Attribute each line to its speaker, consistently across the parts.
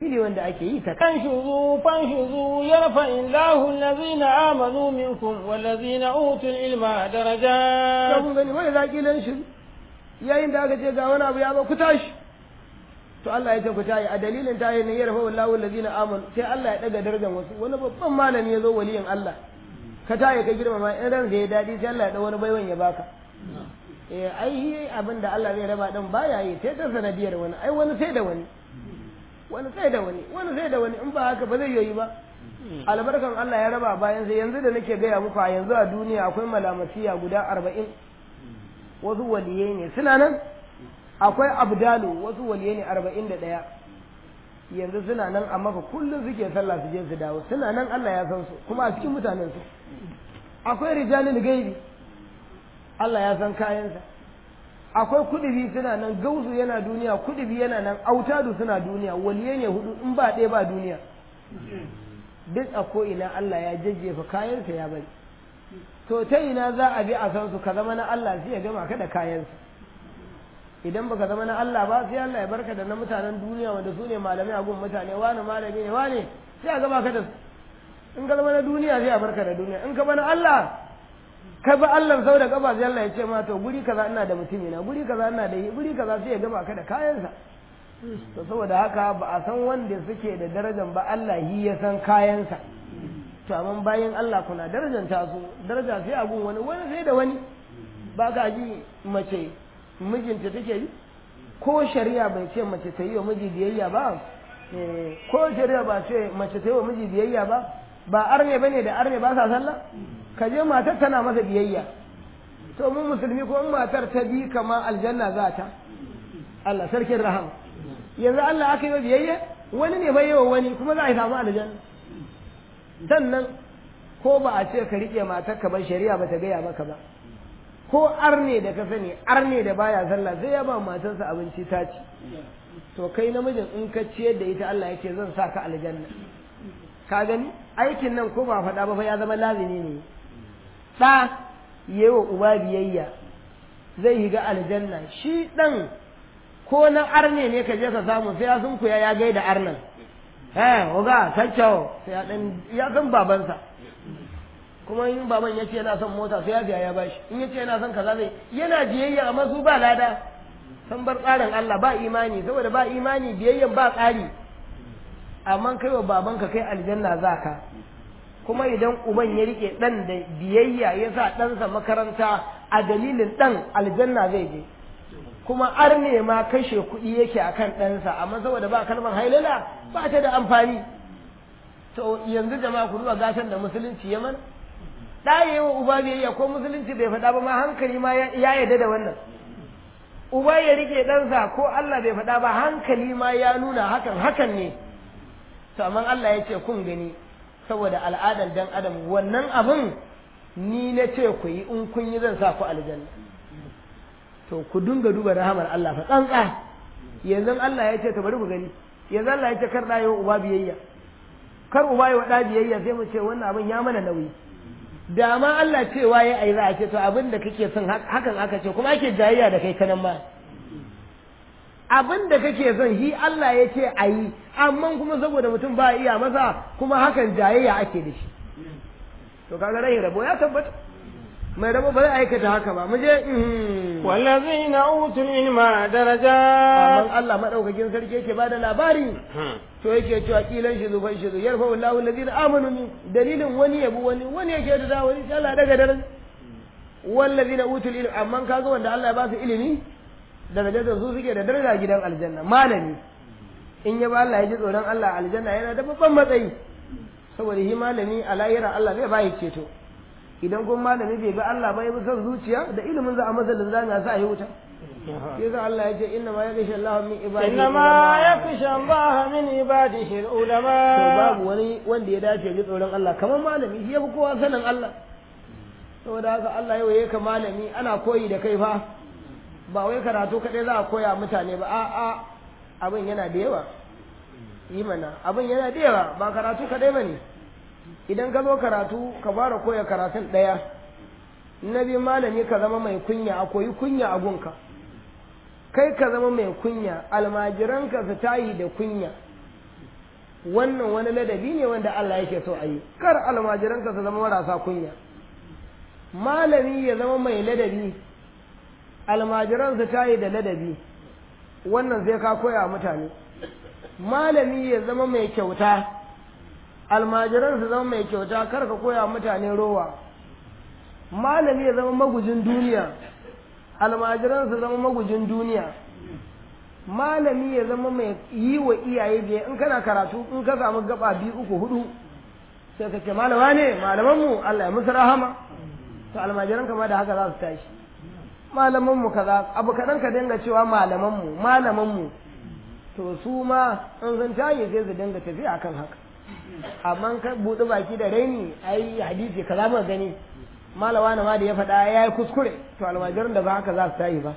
Speaker 1: dalili wanda ake yi ta
Speaker 2: فانشزوا فانشزوا يرفع الله الذين آمنوا منكم والذين أوتوا العلم درجات
Speaker 1: kun gani wani zaƙilan shi yayin da aka ce ga wani abu ya zo ku tashi to Allah ya ce ku tayi a dalilin tayi ne ya rafa wallahu allazina amanu sai Allah ya daga darajar wasu wani babban malami ya zo waliyin Allah ka tayi ka girmama in ran ya dadi sai Allah ya da wani baiwan ya baka eh ai abin da Allah zai raba din baya yi sai ta sanadiyar wani ai wani sai da wani wani sai da wani wani sai da wani in ba haka ba zai yi ba albarkan Allah ya raba bayan sai yanzu da nake gaya muku a yanzu a duniya akwai malamatiya guda arba'in wasu waliyai ne suna nan akwai abdalu wasu waliyai ne arba'in da ɗaya yanzu suna nan a maka kullum suke sallah su je su dawo suna nan Allah ya san su kuma a cikin mutanen su akwai rijalin gaibi Allah ya san kayansa akwai kudubi suna nan gausu yana duniya kudubi yana nan autadu suna duniya waliyai ne hudu in ba ɗaya ba duniya duk a ko'ina Allah ya jajjefa kayansa ya bari to ta ina za a bi a san su ka zama na Allah sai ya gama ka da kayansa idan baka zama na Allah ba sai Allah ya barka da na mutanen duniya wanda su ne malamai a gun mutane wani malami ne wani sai a gama ka da su in ka zama na duniya sai a barka da duniya in ka bana Allah ka bi Allah sau da kafa sai Allah ya ce ma to guri kaza ina da mutumi na guri kaza ina da guri kaza sai ya gama ka da kayansa to saboda haka ba a san wanda suke da darajar ba Allah yi ya san kayansa to amma bayan Allah kuna darajanta su daraja sai a gun wani wani sai da wani ba ka ji mace mijinta take yi ko shari'a bai ce mace ta yi wa miji biyayya ba ko shari'a ba ce mace ta yi wa miji biyayya ba ba arne bane da arne ba sa sallah ka je matar tana masa biyayya to mun musulmi ko in matar ta bi kama aljanna za ta Allah sarkin rahama yanzu Allah aka yi biyayya wani ne bai yawa wani kuma za a samu aljanna sannan ko ba a ce ka riƙe matar ka ban shari'a ba ta gaya maka ba ko arne da ka sani arne da baya sallah sai ya ba matarsa abinci ta ci to kai namijin in ka ciyar da ita Allah yake zan sa ka aljanna ka gani aikin nan ko ba faɗa ba fa ya zama lazimi ne ɗa yi wa uba biyayya zai yi ga aljanna shi ɗan ko na arne ne ka je ka samu sai ya sun kuya ya gaida arnan eh oga kacau sai ya ɗan ya san babansa kuma in baban ya ce yana son mota sai ya biya ya bashi in ya ce yana son kaza zai yana biyayya amma su ba lada san bar tsarin Allah ba imani saboda ba imani biyayyan ba tsari amma kai wa babanka kai aljanna za ka kuma idan uban ya rike dan da biyayya ya sa ɗansa makaranta a dalilin ɗan aljanna zai je kuma arne ma kashe kuɗi yake akan ɗansa amma saboda ba kalmar hailala ba ta da amfani to yanzu jama'a ku duba gatan da musulunci ya mana ɗaya yi wa uba biyayya ko musulunci bai faɗa ba ma hankali ma ya yarda da wannan uba ya rike ɗansa ko Allah bai faɗa ba hankali ma ya nuna hakan hakan ne to amma Allah ya ce kun gani saboda al'adan dan adam wannan abin ni na ce ku yi in kun yi zan sa ku aljanna to ku dinga duba rahamar Allah fa tsantsa yanzu Allah ya ce to bari ku gani yanzu Allah ya ce kar ɗaya uba biyayya kar uba ya waɗa biyayya sai mu ce wannan abin ya mana nauyi da ma Allah cewa ya ai za a ce to abin da kake son hakan aka ce kuma ake jayayya da kai kanan ma abin da kake son shi Allah ya ce a yi amma kuma saboda mutum ba iya masa kuma hakan jayayya ake da shi to kaga rai rabo ya tabbata mai rabo ba zai aikata haka ba mu je
Speaker 2: wallazina utul ilma daraja
Speaker 1: amma Allah madaukakin sarki yake bada labari to yake cewa kilan shi zufan shi yarfa wallahu allazina amanu min dalilin wani yabu wani wani yake da wani sai Allah daga daren wallazina utul ilma amma kaga wanda Allah ya ba su ilimi darajar da su suke da daraja gidan aljanna malami in ya ba Allah ya ji tsoron Allah aljanna yana da babban matsayi saboda shi malami a lahira Allah zai bayi ceto idan kuma malami bai ga Allah ba ya bi son zuciya da ilimin za a masa linzami a sa yi wuta sai ga Allah ya ce inna ma yakhsha Allah min ibadihi
Speaker 2: inna ma yakhsha Allah min ibadihi ulama
Speaker 1: to babu wani wanda ya dace ji tsoron Allah kamar malami shi yafi kowa sanin Allah saboda haka Allah yau yake malami ana koyi da kai fa ba wai karatu kaɗai za a koya mutane ba a'a abin yana da yawa yi mana abin yana da yawa ba karatu kaɗai ba ne idan ka zo karatu ka fara koya karatun ɗaya na biyu malami ka zama mai kunya a koyi kunya a gunka kai ka zama mai kunya almajiranka su tayi da kunya wannan wani ladabi ne wanda Allah yake so a yi kar almajiranka su zama marasa kunya malami ya zama mai ladabi almajiransa ta yi da ladabi wannan zai ka koya mutane malami ya zama mai kyauta almajiransa zama mai kyauta kar ka koya mutane rowa malami ya zama magujin duniya almajiransa zama magujin duniya malami ya zama mai yi wa iyaye biya in kana karatu in ka samu gaba biyu uku hudu sai ka ce malama ne malamanmu Allah ya musu rahama to almajiran kama da haka za su tashi malamanmu kaza abu kaɗan ka dinga cewa malamanmu malamanmu to su ma in sun tashi sai su dinga tafiya akan haka amma ka buɗe baki da raini ai hadisi kaza muka gani malawa na ma da ya faɗa ya yi kuskure to almajiran da ba haka za su tashi ba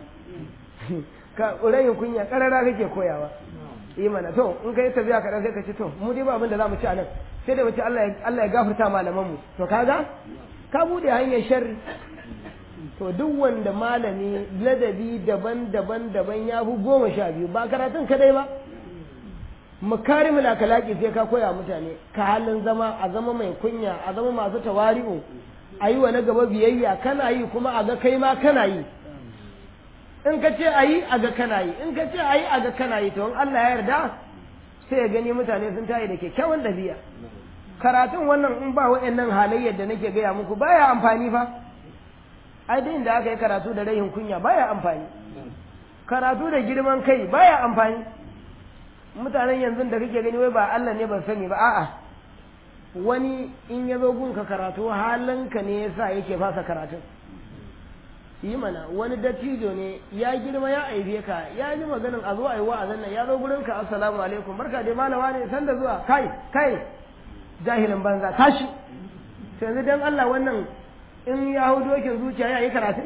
Speaker 1: ka rayin kunya karara kake koyawa yi mana to in kai tafiya kaɗan sai ka ce to mu dai ba abin da za mu ci a nan sai da mu ci Allah ya gafarta malaman mu to kaga ka bude hanyar sharri to duk wanda malami ladabi daban-daban daban ya fi goma sha biyu ba karatun kadai ba makarimul akalaki sai ka koya mutane ka halin zama a zama mai kunya a zama masu tawari'u a yi wa na gaba biyayya kana yi kuma a ga kai ma kana yi in ka ce a yi a ga kana yi in ka ce a yi a ga kana yi to in Allah ya yarda sai ya gani mutane sun tayi da kyakkyawan ɗabi'a karatun wannan in ba wa'annan halayyar da nake gaya muku baya amfani fa ai dai da aka yi karatu da rayin kunya baya amfani karatu da girman kai baya amfani mutanen yanzu da kake gani wai ba Allah ne ban sani ba a'a wani in ya zo gunka karatu halinka ne yasa yake fasa karatun yi mana wani dattijo ne ya girma ya aife ka ya ji maganin a zo a yi wa'azin nan ya zo gurin ka assalamu alaikum barka dai malama ne san da zuwa kai kai jahilin banza tashi to yanzu dan Allah wannan in ya hau dokin zuciya ya yi karatun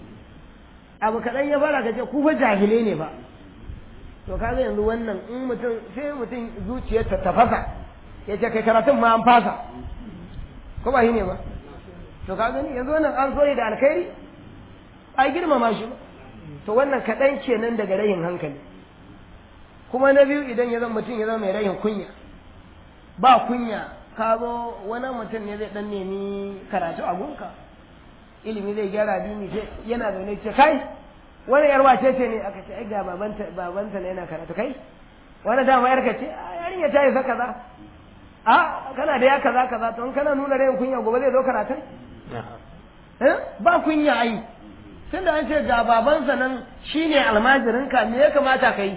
Speaker 1: abu kaɗan ya fara ka ce ku fa jahilai ne ba to kaga yanzu wannan in mutum sai mutum zuciyarta ta fasa ya ce kai karatun ma an fasa ko ba shi ne ba to ka gani yanzu wannan an so da alkhairi a girmama shi ba to wannan kaɗan kenan daga rayin hankali kuma na biyu idan ya zama mutum ya zama mai rayin kunya ba kunya ka zo wani mutum ne zai dan nemi karatu a gunka ilimi zai gyara dini sai yana zaune ce kai wani yar wace ce ne aka ce ai ga babanta babanta ne yana karatu kai wani dama yar ka ce yarinya ta yi sa kaza a kana da ya kaza kaza to in kana nuna rayin kunya gobe zai zo karatun ba kunya ai tunda an ce ga babansa nan shine almajirinka me ya kamata ka yi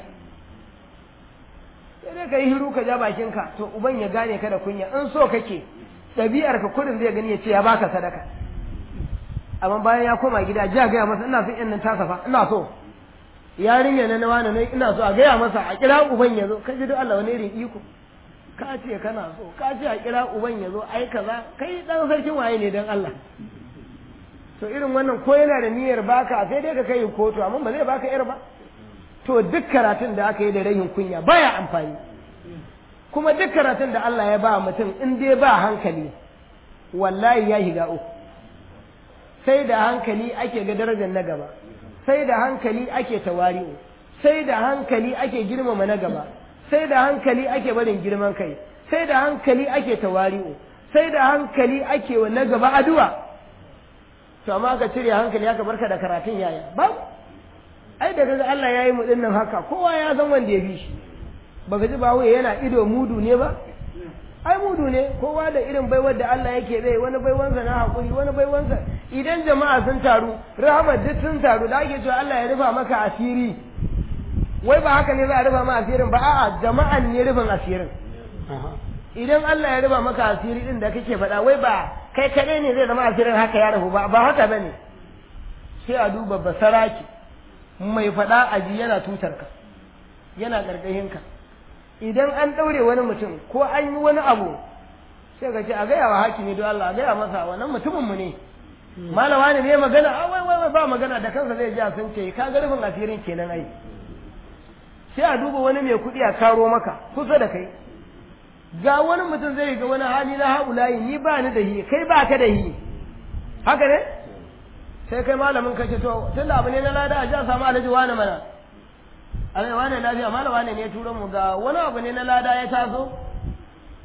Speaker 1: sai dai ka yi hiru ka ja bakinka to uban ya gane ka da kunya in so kake ɗabi'ar ka kudin zai gani ya ce ya baka sadaka amma bayan ya koma gida ji a gaya masa ina son yan nan tasa fa ina so yarinya na na wani ne ina so a gaya masa a kira uban ya zo ka ji duk Allah wani irin iko ka ce kana so ka ce a kira uban ya zo ai kaza kai dan sarkin waye ne dan Allah to irin wannan ko yana da niyyar baka sai dai ka kai kotu amma ba zai baka yar ba to duk karatun da aka yi da rayin kunya baya amfani kuma duk karatun da Allah ya ba mutum in dai ba hankali wallahi ya shiga uku sai da hankali ake ga darajar na gaba sai da hankali ake tawari'u sai da hankali ake girmama na gaba sai da hankali ake barin girman kai sai da hankali ake tawari'u sai da hankali ake wa na gaba addu'a to amma ka cire hankali haka barka da karatun yaya ba ai da kaga Allah ya yi mu dinnan haka kowa ya san wanda ya bi shi baka ji bawo yana ido mudu ne ba ai mudu ne kowa da irin baiwar da Allah yake bai wani baiwansa na hakuri wani baiwansa idan jama'a sun taru rahmat duk sun taru da ake cewa Allah ya rufa maka asiri wai ba haka ne za a rufa ma asirin ba a'a jama'an ne rufin asirin idan Allah ya rufa maka asiri din da kake faɗa wai ba kai kaɗai ne zai zama asirin haka ya rahu ba ba haka bane sai a duba basaraki mai faɗa aji yana tutar ka yana ƙarƙashin ka idan an ɗaure wani mutum ko an yi wani abu sai ka ce a gaya wa hakimi don Allah a gaya masa wannan mutumin mu ne malama ne ne magana a wai wai ba magana da kansa zai ji a sun ce ka ga rufin asirin kenan ai sai a duba wani mai kuɗi a karo maka kusa da kai ga wani mutum zai ga wani hali na haulayi ni ba ni da hi kai ba ka da hi haka ne sai kai malamin ka ce to tun da abu ne na lada a ji a samu alhaji wani mana alhaji wani lafiya malam wani ne ya turo mu ga wani abu ne na lada ya taso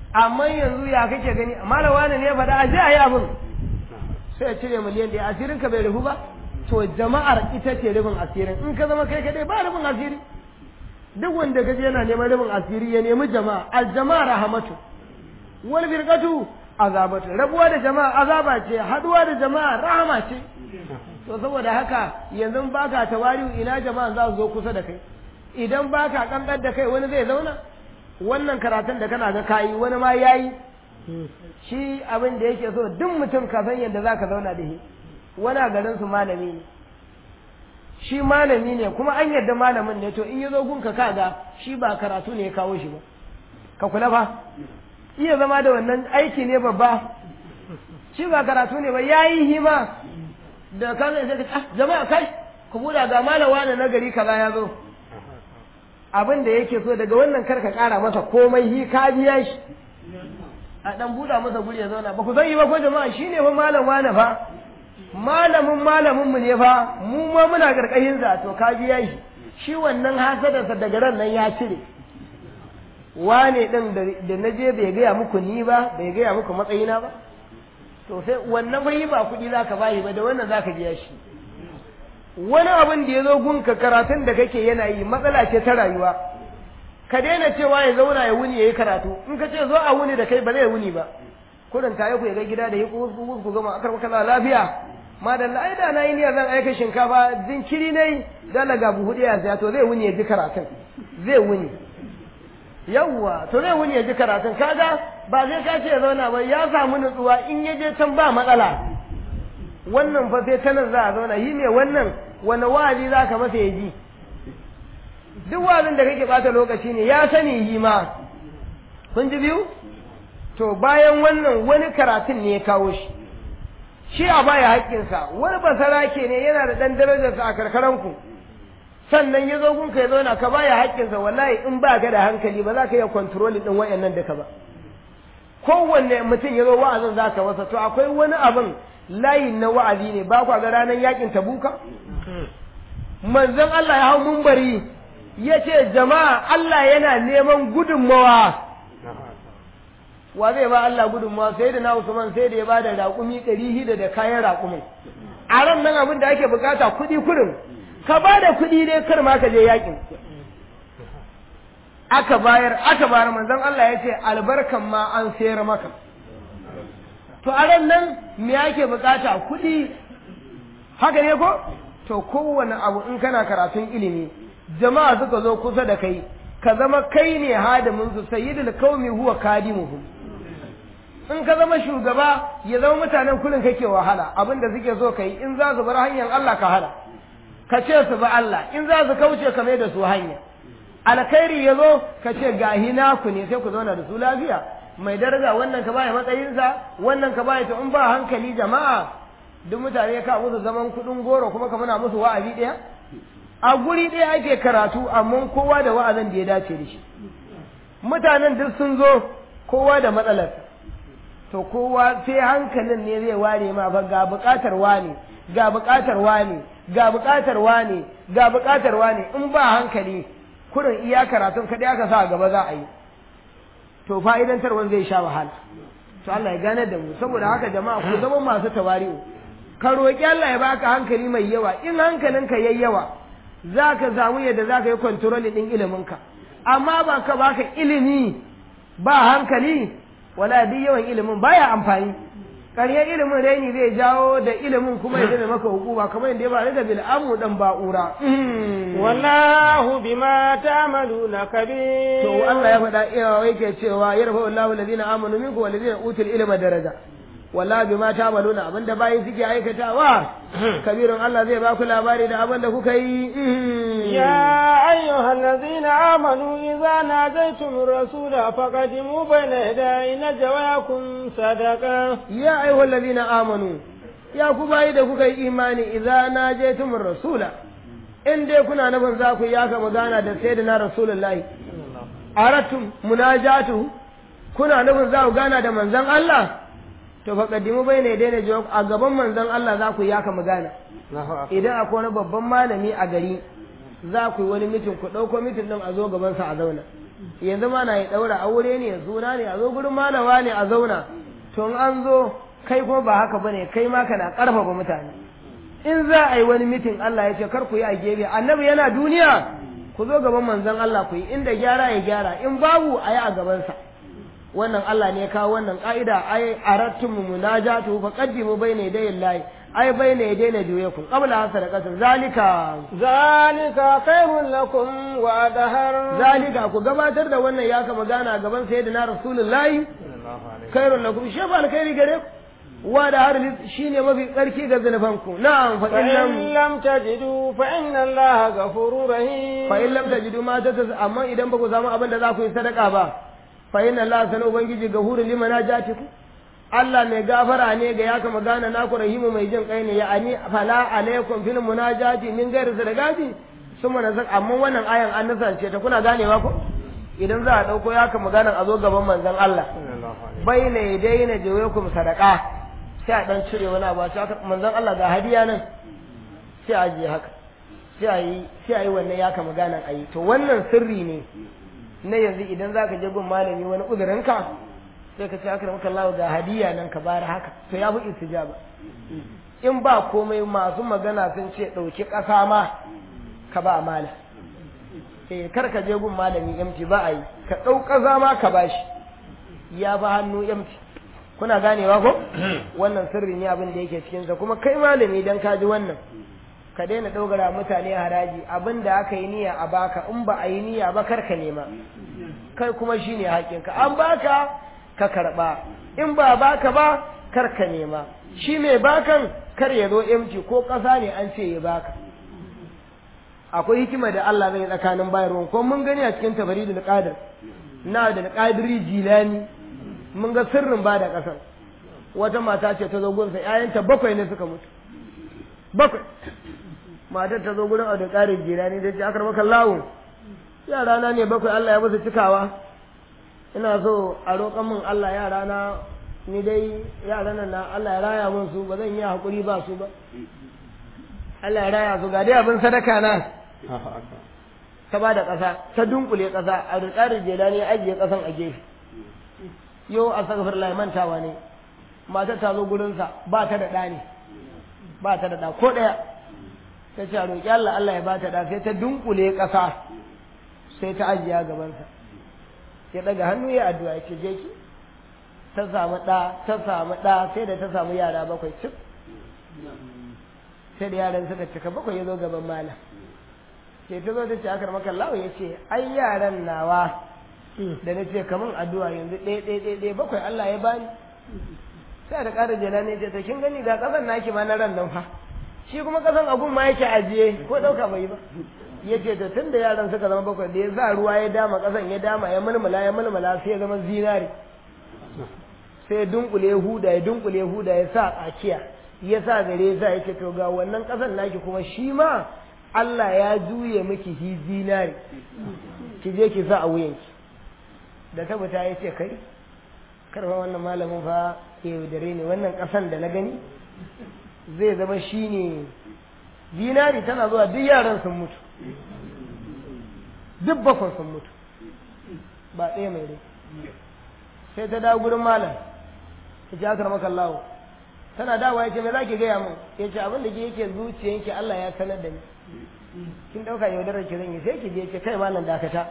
Speaker 1: amma yanzu ya kake gani malam wani ne faɗa a je a yi abin sai ya cire miliyan ɗaya asirin ka bai rufu ba to jama'ar ita ce rufin asirin in ka zama kai kadai ba rufin asiri duk wanda kaje yana neman rufin asiri ya nemi jama'a al jama'a rahamatu wal firqatu azabatu rabuwa da jama'a azaba ce haduwa da jama'a rahama ce to saboda haka yanzu baka tawari'u ina jama'a za su zo kusa da kai idan baka kankar da kai wani zai zauna wannan karatun da kana ga kayi wani ma yayi shi abin da yake so duk mutum ka san yadda zaka zauna da shi wani a garin su malami ne shi malami ne kuma an yadda malamin ne to in ya zo gunka kaga shi ba karatu ne ya kawo shi ba ka kula fa iya zama da wannan aiki ne babba shi ba karatu ne ba yayi hima da ka zai sai ah jama'a kai ku buɗa ga malawa na nagari kaza ya zo abin da yake so daga wannan karka kara masa komai hi ka biya shi a dan buɗa masa guri ya zauna ba ku san yi ba ko jama'a shine fa malam wane fa malamin malamin mu ne fa mu ma muna karkashin sa to ka biya shi shi wannan hasadarsa daga ran nan ya cire wane din da na je bai gaya muku ni ba bai gaya muku matsayina ba to sai wannan bai ba kuɗi za ka bayi ba da wannan za ka biya shi wani abin da ya zo gunka karatun da kake yana yi matsala ce ta rayuwa ka daina cewa ya zauna ya wuni ya yi karatu in ka ce zo a wuni da kai ba zai wuni ba kudin ta ku ya ga gida da yi ku ku gama akar maka lafiya ma da ai da na yi niyyar zan aika shinkafa jinkiri ne dala ga buhu ɗaya ya to zai wuni ya ji karatun zai wuni yawwa to zai wuni ya ji karatun kaga ba zai ka ce ya zauna ba ya samu nutsuwa in ya je can ba matsala wannan fa sai ta nan za a zauna yi ne wannan wani wa'azi za ka masa ya ji duk wa'azin da kake bata lokaci ne ya sani yi ma kun ji biyu to bayan wannan wani karatun ne ya kawo shi shi a baya haƙƙinsa wani basarake ne yana da ɗan darajarsa a karkaranku sannan ya zo gunka ya zauna ka baya haƙƙinsa wallahi in ba ka da hankali ba za ka iya kontrolin ɗin wayannan da ka ba kowanne mutum ya zo wa'azin za ka masa to akwai wani abin layin na wa'azi ne ba kwa ga ranar yakin tabuka manzon Allah ya hau mumbari ya ce jama'a Allah yana neman gudunmawa wa zai ba Allah gudunmawa sai da na Usman sai da ya ba da raƙumi ɗari hida da kayan raƙumin a ran nan abin da ake bukata kuɗi kurin ka ba da kuɗi dai kar ma ka je yakin aka bayar aka bayar manzon Allah ya ce albarkan ma an sayar maka to a ran nan me ake bukata kuɗi haka ne ko to kowane abu in kana karatun ilimi jama'a suka zo kusa da kai ka zama kai ne hadimin su sayyidul qaumi huwa kadimuhum in ka zama shugaba ya zama mutanen kullun kake wahala abinda suke so kai in za su bar hanyar Allah ka hada ka ce su ba Allah in za su kauce ka mai da su hanya alkhairi ya zo ka ce gahi naku ne sai ku zauna da su lafiya mai daraja wannan ka baya matsayinsa wannan ka baya to in ba hankali jama'a duk mutane ka musu zaman kuɗin goro kuma ka muna musu wa'azi ɗaya a guri ɗaya ake karatu amma kowa da wa'azin da ya dace da shi mutanen duk sun zo kowa da matsalarsa to kowa sai hankalin ne zai ware ma fa ga buƙatar wane ga buƙatar wane ga buƙatar wane ga buƙatar wane in ba hankali kurin iya karatun kaɗai aka sa gaba za a yi to fa'idantarwan zai sha wahala to Allah ya gane da mu saboda haka jama'a ku zama masu tawari'u ka roƙi Allah ya baka hankali mai yawa in hankalinka yayi yawa za ka samu yadda za ka yi kwantaroli ɗin iliminka amma ba ka baka ilimi ba hankali wala duk yawan ilimin baya amfani ƙaryar ilimin raini zai jawo da ilimin kuma ya zama maka hukuma kamar yadda ya faru da bil'amu dan ba'ura
Speaker 2: wallahu bima ta'maluna kabir
Speaker 1: to Allah ya faɗa iya yake cewa yarfa wallahu alladhina amanu minkum walladhina utul ilma daraja walla bima ta'maluna abinda bayi suke aikatawa kabirun Allah zai baku labari da abinda kuka yi
Speaker 2: ya ayyuhal ladzina amanu idza najaytum rasula faqadimu bayna yaday najwayakum sadaqa
Speaker 1: ya ayyuhal ladzina amanu ya ku bayi da kuka yi imani idza najaytum rasula in dai kuna nufin za ku yaka magana da sayyidina rasulullahi aratum munajatu kuna nufin za ku gana da manzon Allah to fa kaddimu bai ne daina jawab a gaban manzon Allah za ku yaka magana idan akwai wani babban malami a gari za ku yi wani mitin ku ɗauko mitin ɗin a zo gaban sa a zauna yanzu ma na yi ɗaura aure ne suna ne a zo gurin malawa ne a zauna to in an zo kai kuma ba haka bane kai ma kana ƙarfafa mutane in za a yi wani mitin Allah ya ce kar ku yi a gefe annabi yana duniya ku zo gaban manzon Allah ku yi inda gyara ya gyara in babu a yi a gabansa wannan Allah ne ya kawo wannan ka'ida ai arattum munajatu fa qaddimu bayna yaday Allah ai bayna yaday najuyakum qabla sadaqatin zalika
Speaker 2: zalika khairun lakum wa adhar
Speaker 1: zalika ku gabatar da wannan ya kama gana gaban sayyidina rasulullahi khairun lakum shi fa alkhairi gare ku wa da har shine mafi tsarki ga zanubanku na'am fa
Speaker 2: fa
Speaker 1: illam
Speaker 2: in lam tajidu fa inna allaha ghafurur rahim
Speaker 1: fa in lam tajidu ma ta amma idan ba ku samu abin da za ku yi sadaka ba fa inna Allah sana ubangiji gahuru liman ajatiku Allah mai gafara ne ga ya kama gana naku rahimu mai jin kai ne ya ani fala alaikum fil munajati min ghairi sadaqati summa nazak amma wannan ayan an nasance ta kuna ganewa ko idan za a dauko ya kama gana a zo gaban manzon Allah bayna yadayna jawakum sadaqa sai a dan cire wani abu sai aka- manzon Allah ga hadiya nan sai a je haka sai a yi sai a yi wannan ya kama gana a yi to wannan sirri ne na yanzu idan za ka je gun malami wani uzurinka sai ka ce aka maka Allah ga hadiya nan ka bayar haka to ya fi istijaba in ba komai masu magana sun ce ɗauki ƙasa ma ka ba malam eh kar ka je gun malami yamci ba a yi ka ɗau ƙasa ma ka bashi ya ba hannu yamci kuna ganewa ko wannan sirri ne abin da yake cikinsa kuma kai malami dan ka ji wannan ka daina ɗaugara mutane haraji abin da aka yi niyya a baka in ba a yi niyya ba kar ka nema kai kuma shine haƙinka an baka ka karɓa in ba baka ba kar ka nema shi mai bakan kar ya zo emci ko ƙasa ne an ce ya baka akwai hikima da Allah zai tsakanin bayarwa ko mun gani a cikin tabaridul qadir na da qadiri jilani mun ga sirrin ba da ƙasar wata mata ce ta zo gunsa ƴaƴanta bakwai ne suka mutu bakwai matar ta zo gurin a da ƙarin jirani da ce akar maka lawo yara na ne bakwai Allah ya musu cikawa ina so a roƙan min Allah yara na ni dai yaran nan na Allah ya raya min su ba zan yi hakuri ba su ba Allah ya raya su ga dai abin sadaka na ta ba da ƙasa ta dunkule ƙasa a da ƙarin jirani ya ajiye ƙasan a gefe yau a sagafar lai mantawa ne matar ta zo gurinsa ba ta da ɗa ne ba ta da ɗa ko ɗaya ta ce a roƙi Allah Allah ya bata da sai ta dunkule ƙasa sai ta ajiya gabansa ya ɗaga hannu ya addu'a ya ce je ki ta samu ɗa ta samu ɗa sai da ta samu yara bakwai cik sai da yaran suka cika bakwai ya zo gaban malam sai ta zo ta ce akar maka lawa ya ce ai yaran nawa da na ce kaman addu'a yanzu ɗaya ɗaya ɗaya ɗaya bakwai Allah ya bani sai da ƙara jela ne ce ta kin gani ga ƙasan naki ma na ran nan fa shi kuma ƙasan abun ma yake ajiye ko ɗauka bai ba ya ce to tun da yaran suka zama bakwai da ya sa ruwa ya dama ƙasan ya dama ya mulmula ya mulmula sai ya zama zinari sai ya dunkule ya huda ya dunkule ya huda ya sa tsakiya ya sa gare ya sa ya ce to ga wannan ƙasan naki kuma shi ma Allah ya juye miki hi zinari ki je ki sa a wuyanki da tabbata ya ce kai karfa wannan malamin fa ya yaudare ne wannan ƙasan da na gani zai zama shi ne zinari tana zuwa duk yaran sun mutu duk bakwai sun mutu ba ɗaya mai rai sai ta dawo gurin malam ta ce akar maka lawo tana dawa ya ce me za ki gaya min ya ce abin da ke yake zuciyanki Allah ya sanar da ni kin ɗauka yaudarar ki zan yi sai ki je ce kai malam dakata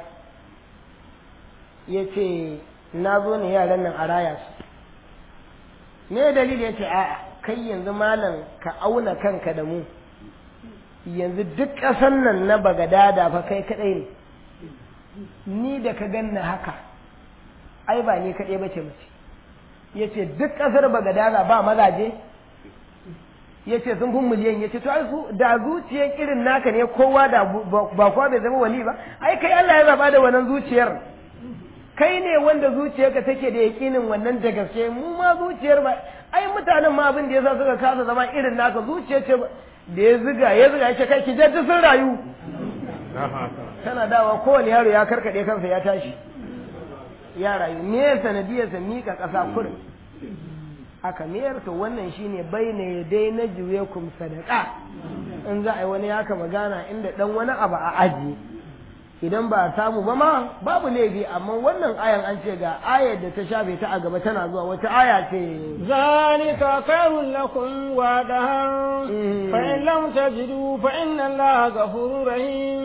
Speaker 1: ya ce na zo ne yaran nan a raya su me dalili ya ce a'a kai yanzu malam ka auna kanka da mu yanzu duk ƙasan nan na bagadada fa kai kaɗai ne ni da ka ganna haka ai ba ni kaɗai bace mace ya ce duk ƙasar bagadada ba mazaje ya ce sun fi miliyan ya ce to ai su da zuciyar irin naka ne kowa da ba kowa bai zama wali ba ai kai Allah ya zaba da wannan zuciyar kai ne wanda zuciyarka take da yakinin wannan da gaske mu ma zuciyar ba ai mutanen ma abin da yasa suka kasa zama irin naka zuciyar ce da ya ziga ya ziga yake kai ki je sun rayu tana dawa kowane yaro ya karkade kansa ya tashi ya rayu me sanadiyar sa mika kasa kurin aka mayar to wannan shine baina ya dai na juye kum sadaka in za a yi wani yaka magana inda dan wani abu a aji idan ba a samu ba ma babu laifi amma wannan ayan an ce ga ayar da ta shafe ta a gaba tana zuwa wata aya ce
Speaker 2: ذلك خير لكم وأدهر فإن لم تجدوا فإن الله غفور رحيم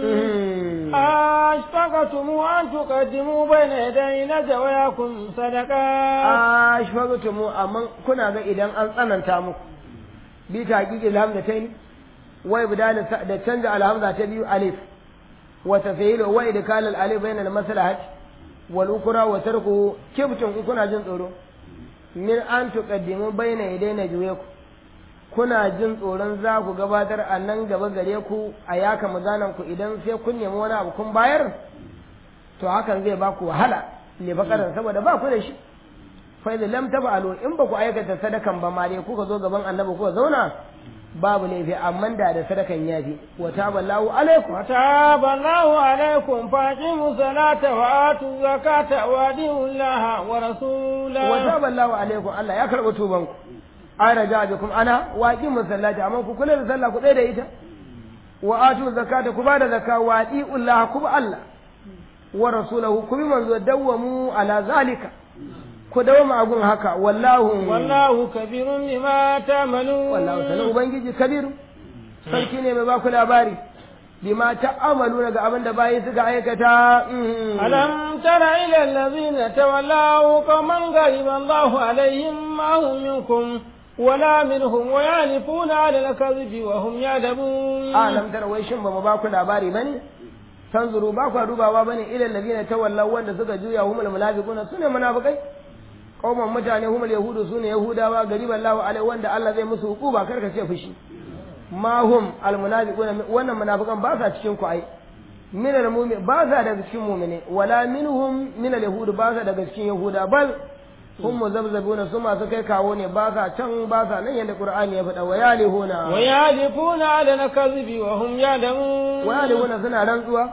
Speaker 2: أشفقتم أن تقدموا بين يدي نجوياكم صدقات
Speaker 1: ashfaqtumu amma kuna ga idan an tsananta muku bi taqiqi alhamdatayn wa ibdal da canja alhamza ta biyu alif wa tafhilu wa idkal alif bayna almaslahat wal ukra wa tarku kibtun kuna jin tsoro min an tuqaddimu bayna yadayna juyaku kuna jin tsoron za ku gabatar a nan gaba gare ku a yaka maganan ku idan sai kun nemi wani abu kun bayar to hakan zai ba ku wahala ne bakaran saboda ba ku da shi fa idza lam taf'alu in ba ku aikata sadakan ba ma dai kuka zo gaban annabi kuka zauna babu laifi amma da da sadakan yafi wa taballahu alaikum
Speaker 2: وتاب الله عليكم فأقيموا الصلاة وآتوا الزكاة وأطيعوا الله ورسوله
Speaker 1: wa taballahu alaikum Allah ya karɓi tuban ku an raja bikum ana wa aqimu sallati amma ku kula da sallah ku tsaya da ita wa atu zakata ku bada zakka wa atiullah ku bi Allah wa rasulahu ku bi manzo dawwamu ala zalika ku dawama agun haka wallahu
Speaker 2: والله كبير بما تعملون
Speaker 1: wallahu sanan ubangiji kabiru sarki ne mai baku labari bima ta'amalu daga abin da bayi suka aikata mm.
Speaker 2: ألم تر إلى الذين تولوا قوما غضب الله عليهم ما هم منكم ولا منهم ويعرفون على الكذب وهم يعلمون
Speaker 1: alam tara wai shin ba mu ba ku labari bane tanzuru ba ku dubawa bane ilal ladina tawallaw wanda suka juya humul munafiquna sune munafikai qauman mutane humul yahudu sune yahudawa gariban lahu alai wanda Allah zai musu hukuba karka ce fushi ma hum al munafiquna wannan munafikan ba sa cikin ku ai min al mu'min ba sa daga cikin mu'mine wala minhum min al yahud ba sa daga cikin yahuda bal hum muzabzabuna su masu kai kawo ne ba sa can ba sa nan yadda qur'ani ya faɗa wa yalihuna
Speaker 2: ويعرفون على الكذب وهم يعلمون
Speaker 1: walihuna suna rantsuwa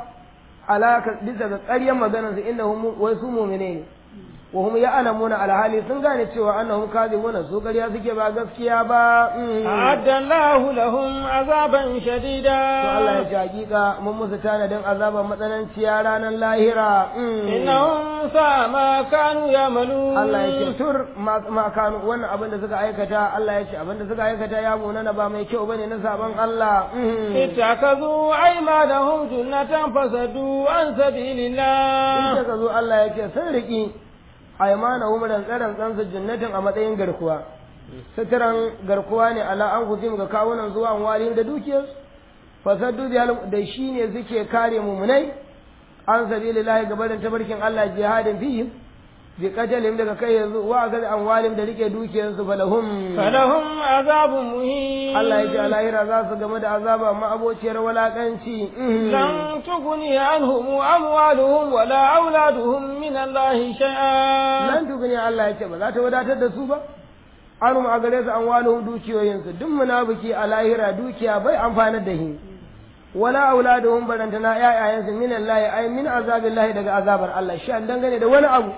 Speaker 1: alaka bisa ga ƙaryar maganar su inda wai su mu'mine ne wa hum ya'lamuna alhali sun gane cewa annahum kadhibuna su ƙarya suke ba gaskiya ba mm.
Speaker 2: أعد الله لهم عذابا شديدا
Speaker 1: to Allah ya ce hakika mun musu tanadin azaban matsananciya ranar lahira mm.
Speaker 2: إنهم ساء ما كانوا يعملون
Speaker 1: Allah ya ce tur ma ma kanu wannan abin da suka aikata Allah ya ce abin da suka aikata ya munana ba mai kyau bane na saban Allah mm.
Speaker 2: اتخذوا أيمانهم جنة فسدوا عن سبيل
Speaker 1: in
Speaker 2: الله
Speaker 1: ka zo Allah ya ce sun riƙi aimana umaran tsaron tsansu jannatin a matsayin garkuwa suturan garkuwa ne ala an kusim ga kawunan zuwa an wali da dukiyar fasaddu da shi ne suke kare mumunai an sabilillahi gabarin tabarkin Allah jihadin fihim bi qatalihim daga kai yanzu wa ga an walim da rike dukiyarsu falahum
Speaker 2: فلهم عذاب مهين
Speaker 1: Allah ya ce a lahira za su game da azaba ma abociyar walakanci
Speaker 2: لن تغني عنهم أموالهم ولا أولادهم من الله شيئا
Speaker 1: nan tukuni Allah ya ce ba za ta wadatar da su ba an a gare su an walo dukiyoyinsu duk munafiki a lahira dukiya bai amfanar da shi wala auladuhum barantana ƴaƴayensu min Allah ay min azabillahi daga azabar Allah shi an dangane da wani abu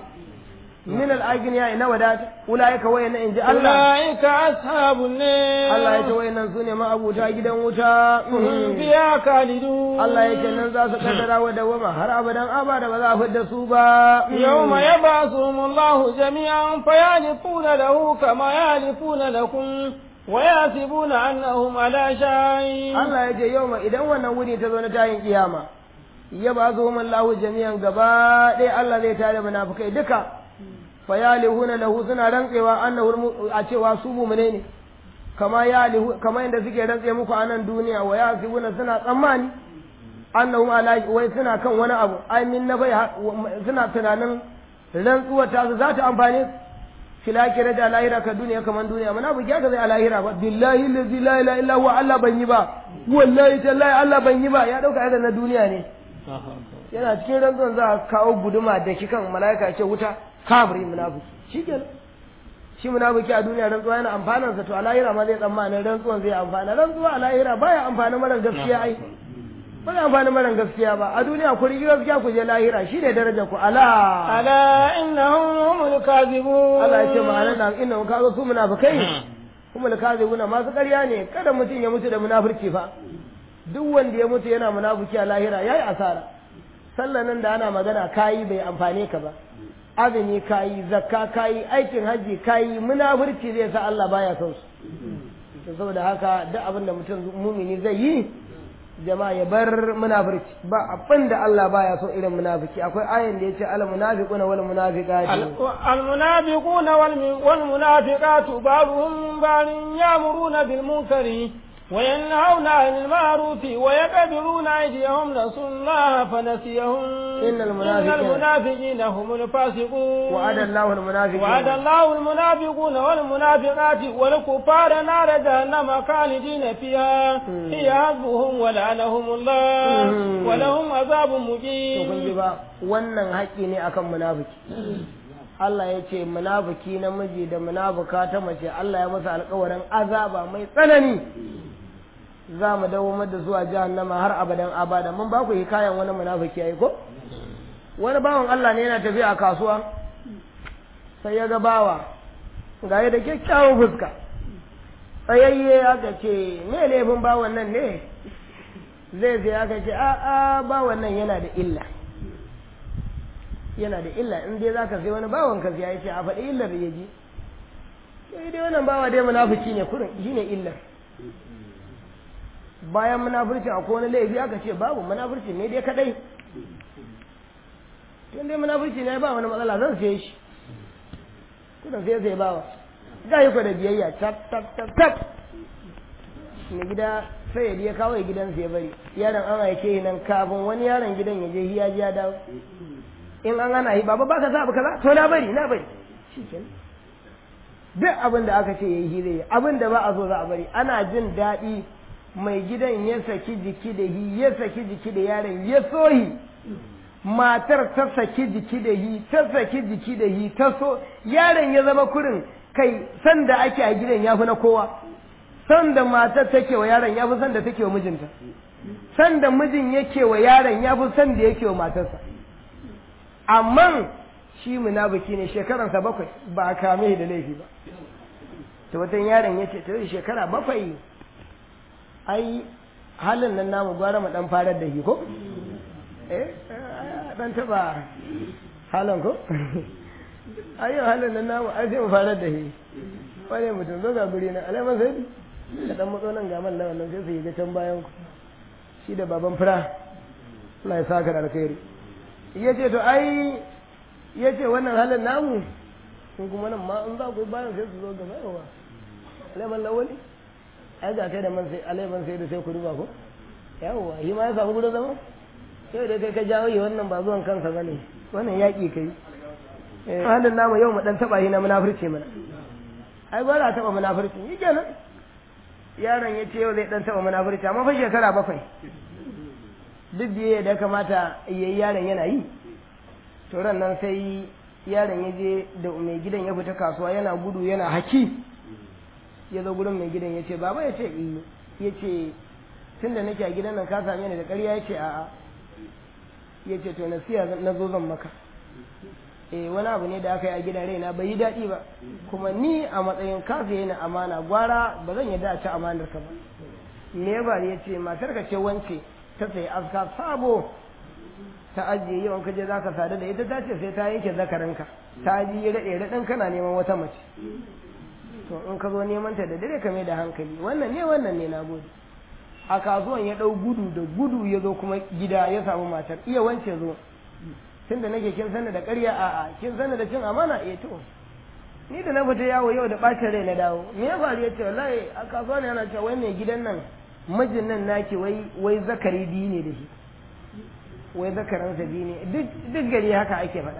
Speaker 1: min al-agniya na wadata ulaika wayannan inji Allah
Speaker 2: أولئك أصحاب النار
Speaker 1: Allah ya ce wayannan sune ma'abuta gidan wuta
Speaker 2: هم فيها خالدون
Speaker 1: Allah ya ce nan za su kaddara wa dawama har abadan abada ba za a fidda su ba
Speaker 2: يوم يبعثهم الله جميعا فيعرفون له كما يعرفون لكم ويحسبون أنهم على شيء
Speaker 1: Allah ya ce yau ma idan wannan wuni ta zo na tayin kiyama ya ba su hum Allahu jami'an gaba ɗaya Allah zai tare munafikai duka fa yalihuna lahu suna rantsewa annahu a cewa su mu'mine ne kama yalihu kama inda suke rantse muku a nan duniya wa yasibuna suna tsammani annahum ala wai suna kan wani abu ai min na bai suna tunanin rantsuwar ta su za ta amfane su filakira da lahira ka duniya kaman duniya mana bu ga zai a lahira ba billahi allazi la ilaha illa huwa Allah ban yi ba wallahi tallahi Allah ban yi ba ya dauka irin na duniya ne yana cikin rantsuwan za a kawo guduma da kikan malaika ce wuta kafiri munafiki shikenan shi munafiki a duniya rantsuwa yana amfanan sa to a lahira ma zai tsammanin rantsuwan zai amfana rantsuwa a lahira baya amfani mara gaskiya ai ba zai amfani mara gaskiya ba a duniya ku rigi gaskiya ku je lahira shi ne darajar ku ala
Speaker 2: ألا إنهم هم الكاذبون
Speaker 1: Allah ya ce ma'ana na inna ka ga su munafikai kuma lakazibuna masu ƙarya ne kada mutum ya mutu da munafurci fa duk wanda ya mutu yana munafiki a lahira yayi asara sallan nan da ana magana kayi bai amfane ka ba azumi kayi zakka kayi aikin hajji kayi munafurci zai sa Allah baya son su saboda haka duk abin da mutum mumini zai yi jama'a ya bar munafurci ba abin da Allah baya so irin munafiki akwai ayin da yace al munafiquna wal munafiqati
Speaker 2: al munafiquna wal munafiqatu ba'dhum ba'dun ya'muruna bil munkari وينهون عن المعروف ويقبلون أيديهم نسوا الله فنسيهم
Speaker 1: إن المنافقين,
Speaker 2: إن المنافقين هم الفاسقون
Speaker 1: وعد الله المنافقين
Speaker 2: وعد الله المنافقون والمنافقات والكفار نار جهنم خالدين فيها هي حسبهم ولعنهم الله ولهم عذاب مقيم
Speaker 1: wannan haƙƙi ne akan munafiki Allah ya ce munafiki namiji da munafuka ta mace Allah ya masa alƙawarin azaba mai tsanani za mu dawo da zuwa jahannama har abadan abada mun ba ku hikayan wani munafiki yayi ko wani bawan Allah ne yana tafiya a kasuwa sai ya ga bawa ga da kyakkyawan fuska tsayayye aka ce me laifin bawan nan ne zai sai aka ce a a bawan nan yana da illa yana da illa in dai zaka sai wani bawan ka ya ce a faɗi illar ya ji sai dai wannan bawa dai munafiki ne kurin shine illar bayan munafurci a wani laifi aka ce babu munafurci ne dai kadai tun dai munafurci ne ba wani matsala zan sai shi kuna sai sai bawa ga yi da biyayya tap tap tap tap mai gida sai ya kawo gidan sai bari yaron an aike nan kafin wani yaron gidan ya je hiya ya dawo in an ana yi baba baka sa abu kaza to na bari na bari shikenan duk abin da aka ce yayi hire abin da ba a so za a bari ana jin daɗi mai gidan ya saki jiki da hi ya saki jiki da yaron ya sohi matar ta saki jiki da hi ta saki jiki da hi ta so yaron ya zama kurin kai san da ake a gidan ya fi na kowa san da matar take wa yaron ya fi san da take wa mijinta san da mijin yake wa yaron ya fi san da yake wa matarsa amma shi munafiki ne shekaransa bakwai ba a kame da laifi ba ta watan yaron ya ce ta shekara bakwai ai halin nan namu gwara mu dan farar da shi ko eh dan taba halin ko ai halin nan namu ai sai mu farar da shi wani mutum zo ga guri na alaiman sai da dan matso nan ga man nan sai su yi ga can bayan ku shi da baban fura Allah ya saka da alkhairi ya ce to ai ya ce wannan halin namu sun kuma nan ma in za ku bayan sai su zo gaba yawa alaiman lawali ai ga kai da man sai alaiman sai da sai ku duba ko yawa shi ma ya samu gudu zama sai da kai ka jawo yi wannan ba zuwan kansa ba ne wannan yaƙi kai halin namu yau mu dan taɓa shi na munafurci mana ai ba za taɓa munafurci yi kenan yaron ya ce yau zai dan taɓa munafurci amma fa shekara bakwai duk biye da kamata yayi yaron yana yi to ran nan sai yaron ya je da mai gidan ya fita kasuwa yana gudu yana haki ya zo gurin mai gidan ya ce baba ya ce iya ya ce tun da nake a gidan nan ka same ni da ƙarya ya ce a'a ya ce to nasiya na zo zan maka eh wani abu ne da aka yi a gidan raina bai yi daɗi ba kuma ni a matsayin ka fiye na amana gwara ba zan yarda a ci amanar ka ba me ba ya ce matar ka ce wance ta sayi aska sabo ta ajiye yawan kaje za ka sadu da ita ta ce sai ta yanke zakarinka ta ji raɗe raɗin kana neman wata mace to in ka zo neman ta da dare ka mai da hankali wannan ne wannan ne na gode a kasuwan ya ɗau gudu da gudu ya zo kuma gida ya samu matar iya wance zo tun da nake kin sani da ƙarya a'a kin sani da cin amana eh to ni da na fita yawo yau da ɓacin rai na dawo me ya faru ya ce wallahi a kasuwa ne ana cewa wai mai gidan nan mijin nan naki wai wai zakari biyu ne da shi wai zakaransa biyu ne duk gari haka ake faɗa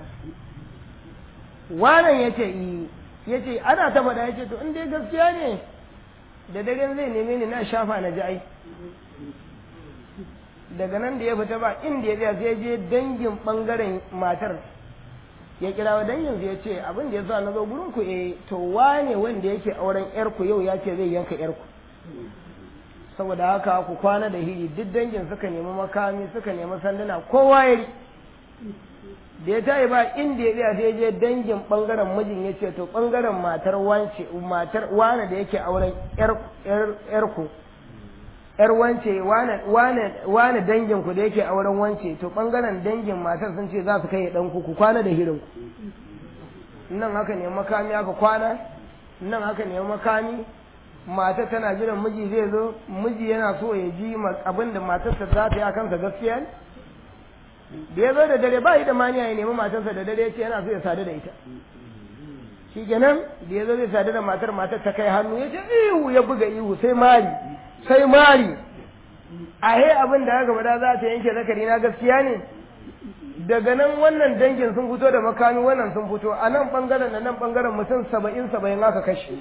Speaker 1: wannan ya ce ya ce ana ta faɗa ya ce to in dai gaskiya ne da daren zai neme ni na shafa na ji ai daga nan da ya fita ba inda ya tsaya sai je dangin bangaren matar ya kira wa dangin ya ce abin da ya sa na zo gurin ku eh to wane wanda yake auren yar ku yau ya ce zai yanka yar ku saboda haka ku kwana da hiri duk dangin suka nemi makami suka nemi sanduna kowa ya da ya tayi ba inda ya tsaya sai je dangin bangaren mijin ya ce to bangaren matar wance matar wane da yake auren yar ku yar wance wane wane wane dangin ku da yake auren wance to bangaren dangin matar sun ce za su kai dan ku ku kwana da hirin ku nan haka ne makami aka kwana nan haka ne makami mata tana jiran miji zai zo miji yana so ya ji abin da matarsa za ta yi a kansa gaskiya ne da ya zo da dare ba yi da maniya ya nemi matarsa da dare ya ce yana so ya sadu da ita shi kenan da ya zo zai sadu da matar matar ta kai hannu ya ce ihu ya buga ihu sai mari sai mari a he abin da aka faɗa za ta yanke zakari na gaskiya ne daga nan wannan dangin sun fito da makami wannan sun fito a nan bangaren da nan bangaren mutum saba'in saba'in aka kashe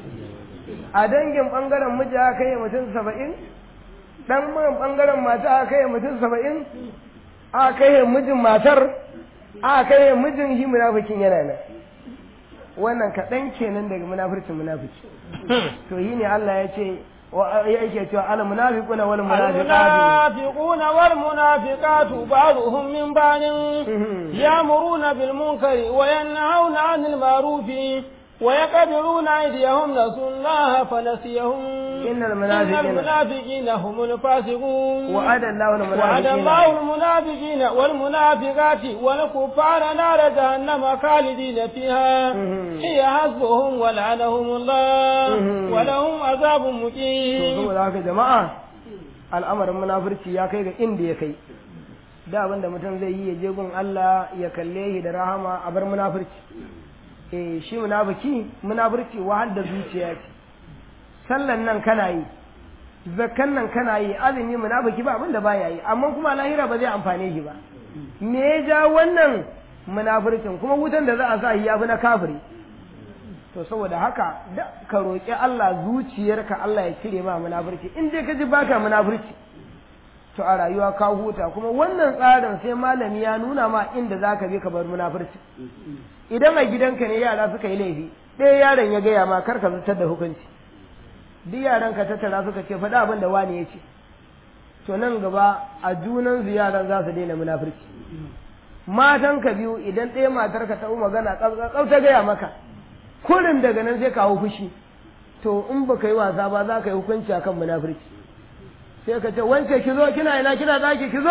Speaker 1: a dangin bangaren miji aka kai mutum saba'in dan bangaren mata aka kai mutum saba'in aka kai mijin matar aka kai mijin shi munafikin yana nan wannan kaɗan kenan daga munafircin munafiki to yi ne Allah ya ce yake cewa al munafiquna wal munafiqatu
Speaker 2: المنافقون والمنافقات بعضهم من بعض يأمرون بالمنكر وينهون عن المعروف ويقبلون أيديهم نسوا الله فنسيهم
Speaker 1: إن
Speaker 2: إن
Speaker 1: المنافقين
Speaker 2: المنافقين هم الفاسقون
Speaker 1: وعد الله
Speaker 2: وعد
Speaker 1: المنافقين
Speaker 2: الله المنافقين والمنافقات والكفار نار جهنم خالدين فيها
Speaker 1: مهم.
Speaker 2: هي حسبهم ولعنهم الله
Speaker 1: مهم.
Speaker 2: ولهم عذاب
Speaker 1: to
Speaker 2: مقيم
Speaker 1: saboda haka jama'a al'amarin munafurci ya kai ga inda ya kai da abin da mutum zai yi ya je gun Allah ya kalle shi da rahama a bar munafurci eh shi munafiki munafurci wahal da zuciya ce sallan nan kana yi zakkan nan kana yi azumi munafiki ba abin da baya yi amma kuma lahira ba zai amfane shi ba me ya ja wannan munafurcin kuma wutan da za a sa shi ya fi na kafiri to saboda haka da ka roƙi Allah zuciyarka Allah ya cire ma munafurci in dai ka ji baka munafurci to a rayuwa ka huta kuma wannan tsarin sai malami ya nuna ma inda zaka bi ka bar munafurci idan a gidanka ne yara suka yi laifi ɗaya yaron ya gaya ma kar ka zartar da hukunci duk yaran ka tattara suka ce faɗa abin da wani ya ce to nan gaba a junan su yaran za su daina munafurci matan ka biyu idan ɗaya matar ka ta magana tsaf ta gaya maka kurin daga nan sai kawo fushi to in ba ka yi wasa ba za ka yi hukunci a kan munafurci sai ka ce wance ki zo kina ina kina zaki ki zo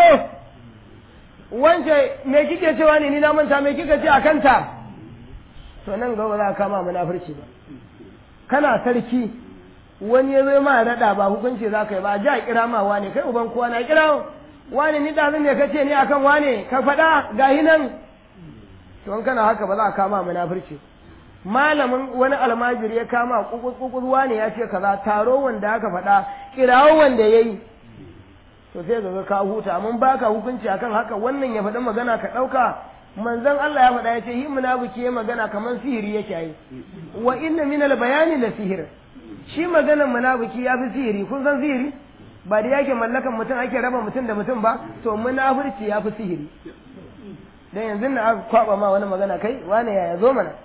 Speaker 1: wance me kike cewa ne ni na manta me kika ce a kanta to nan gaba za ka kama munafurci ba kana sarki wani ya zo ma raɗa ba hukunci za ka yi ba a ji a kira ma wane kai uban kowa na kira wane ni ɗazin ne ka ce ni akan wane ka faɗa gahi nan to in kana haka ba za ka kama munafurci malamin wani almajiri ya kama kukurwa ne ya ce kaza taro wanda aka faɗa kirawo wanda ya yi to sai ga ka huta mun baka hukunci akan haka wannan ya faɗi magana ka ɗauka manzon Allah ya faɗa ya ce yi munafiki ya magana kamar sihiri yake yi wa inna min bayani la sihir shi maganar munafiki ya fi sihiri kun san sihiri ba da yake mallakan mutum ake raba mutum da mutum ba to munafurci ya fi sihiri dan yanzu na aka kwaba ma wani magana kai wane yaya zo mana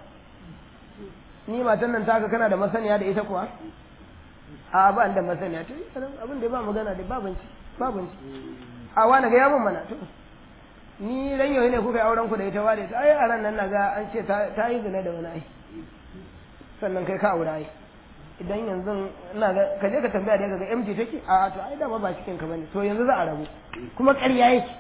Speaker 1: ni matan nan taka kana da masaniya da ita kuwa a ba da masaniya to abin da ba magana da babanci babanci a wani ga yamin mana to ni ran yau ne kuka yi auren ku da ita wale ai a ran nan na ga an ce ta yi zina da wani ai sannan kai ka aure ai idan yanzu ina ga ka je ka tambaya da ga MT take a to ai dama ba cikin ka bane to yanzu za a rabu kuma ƙarya yake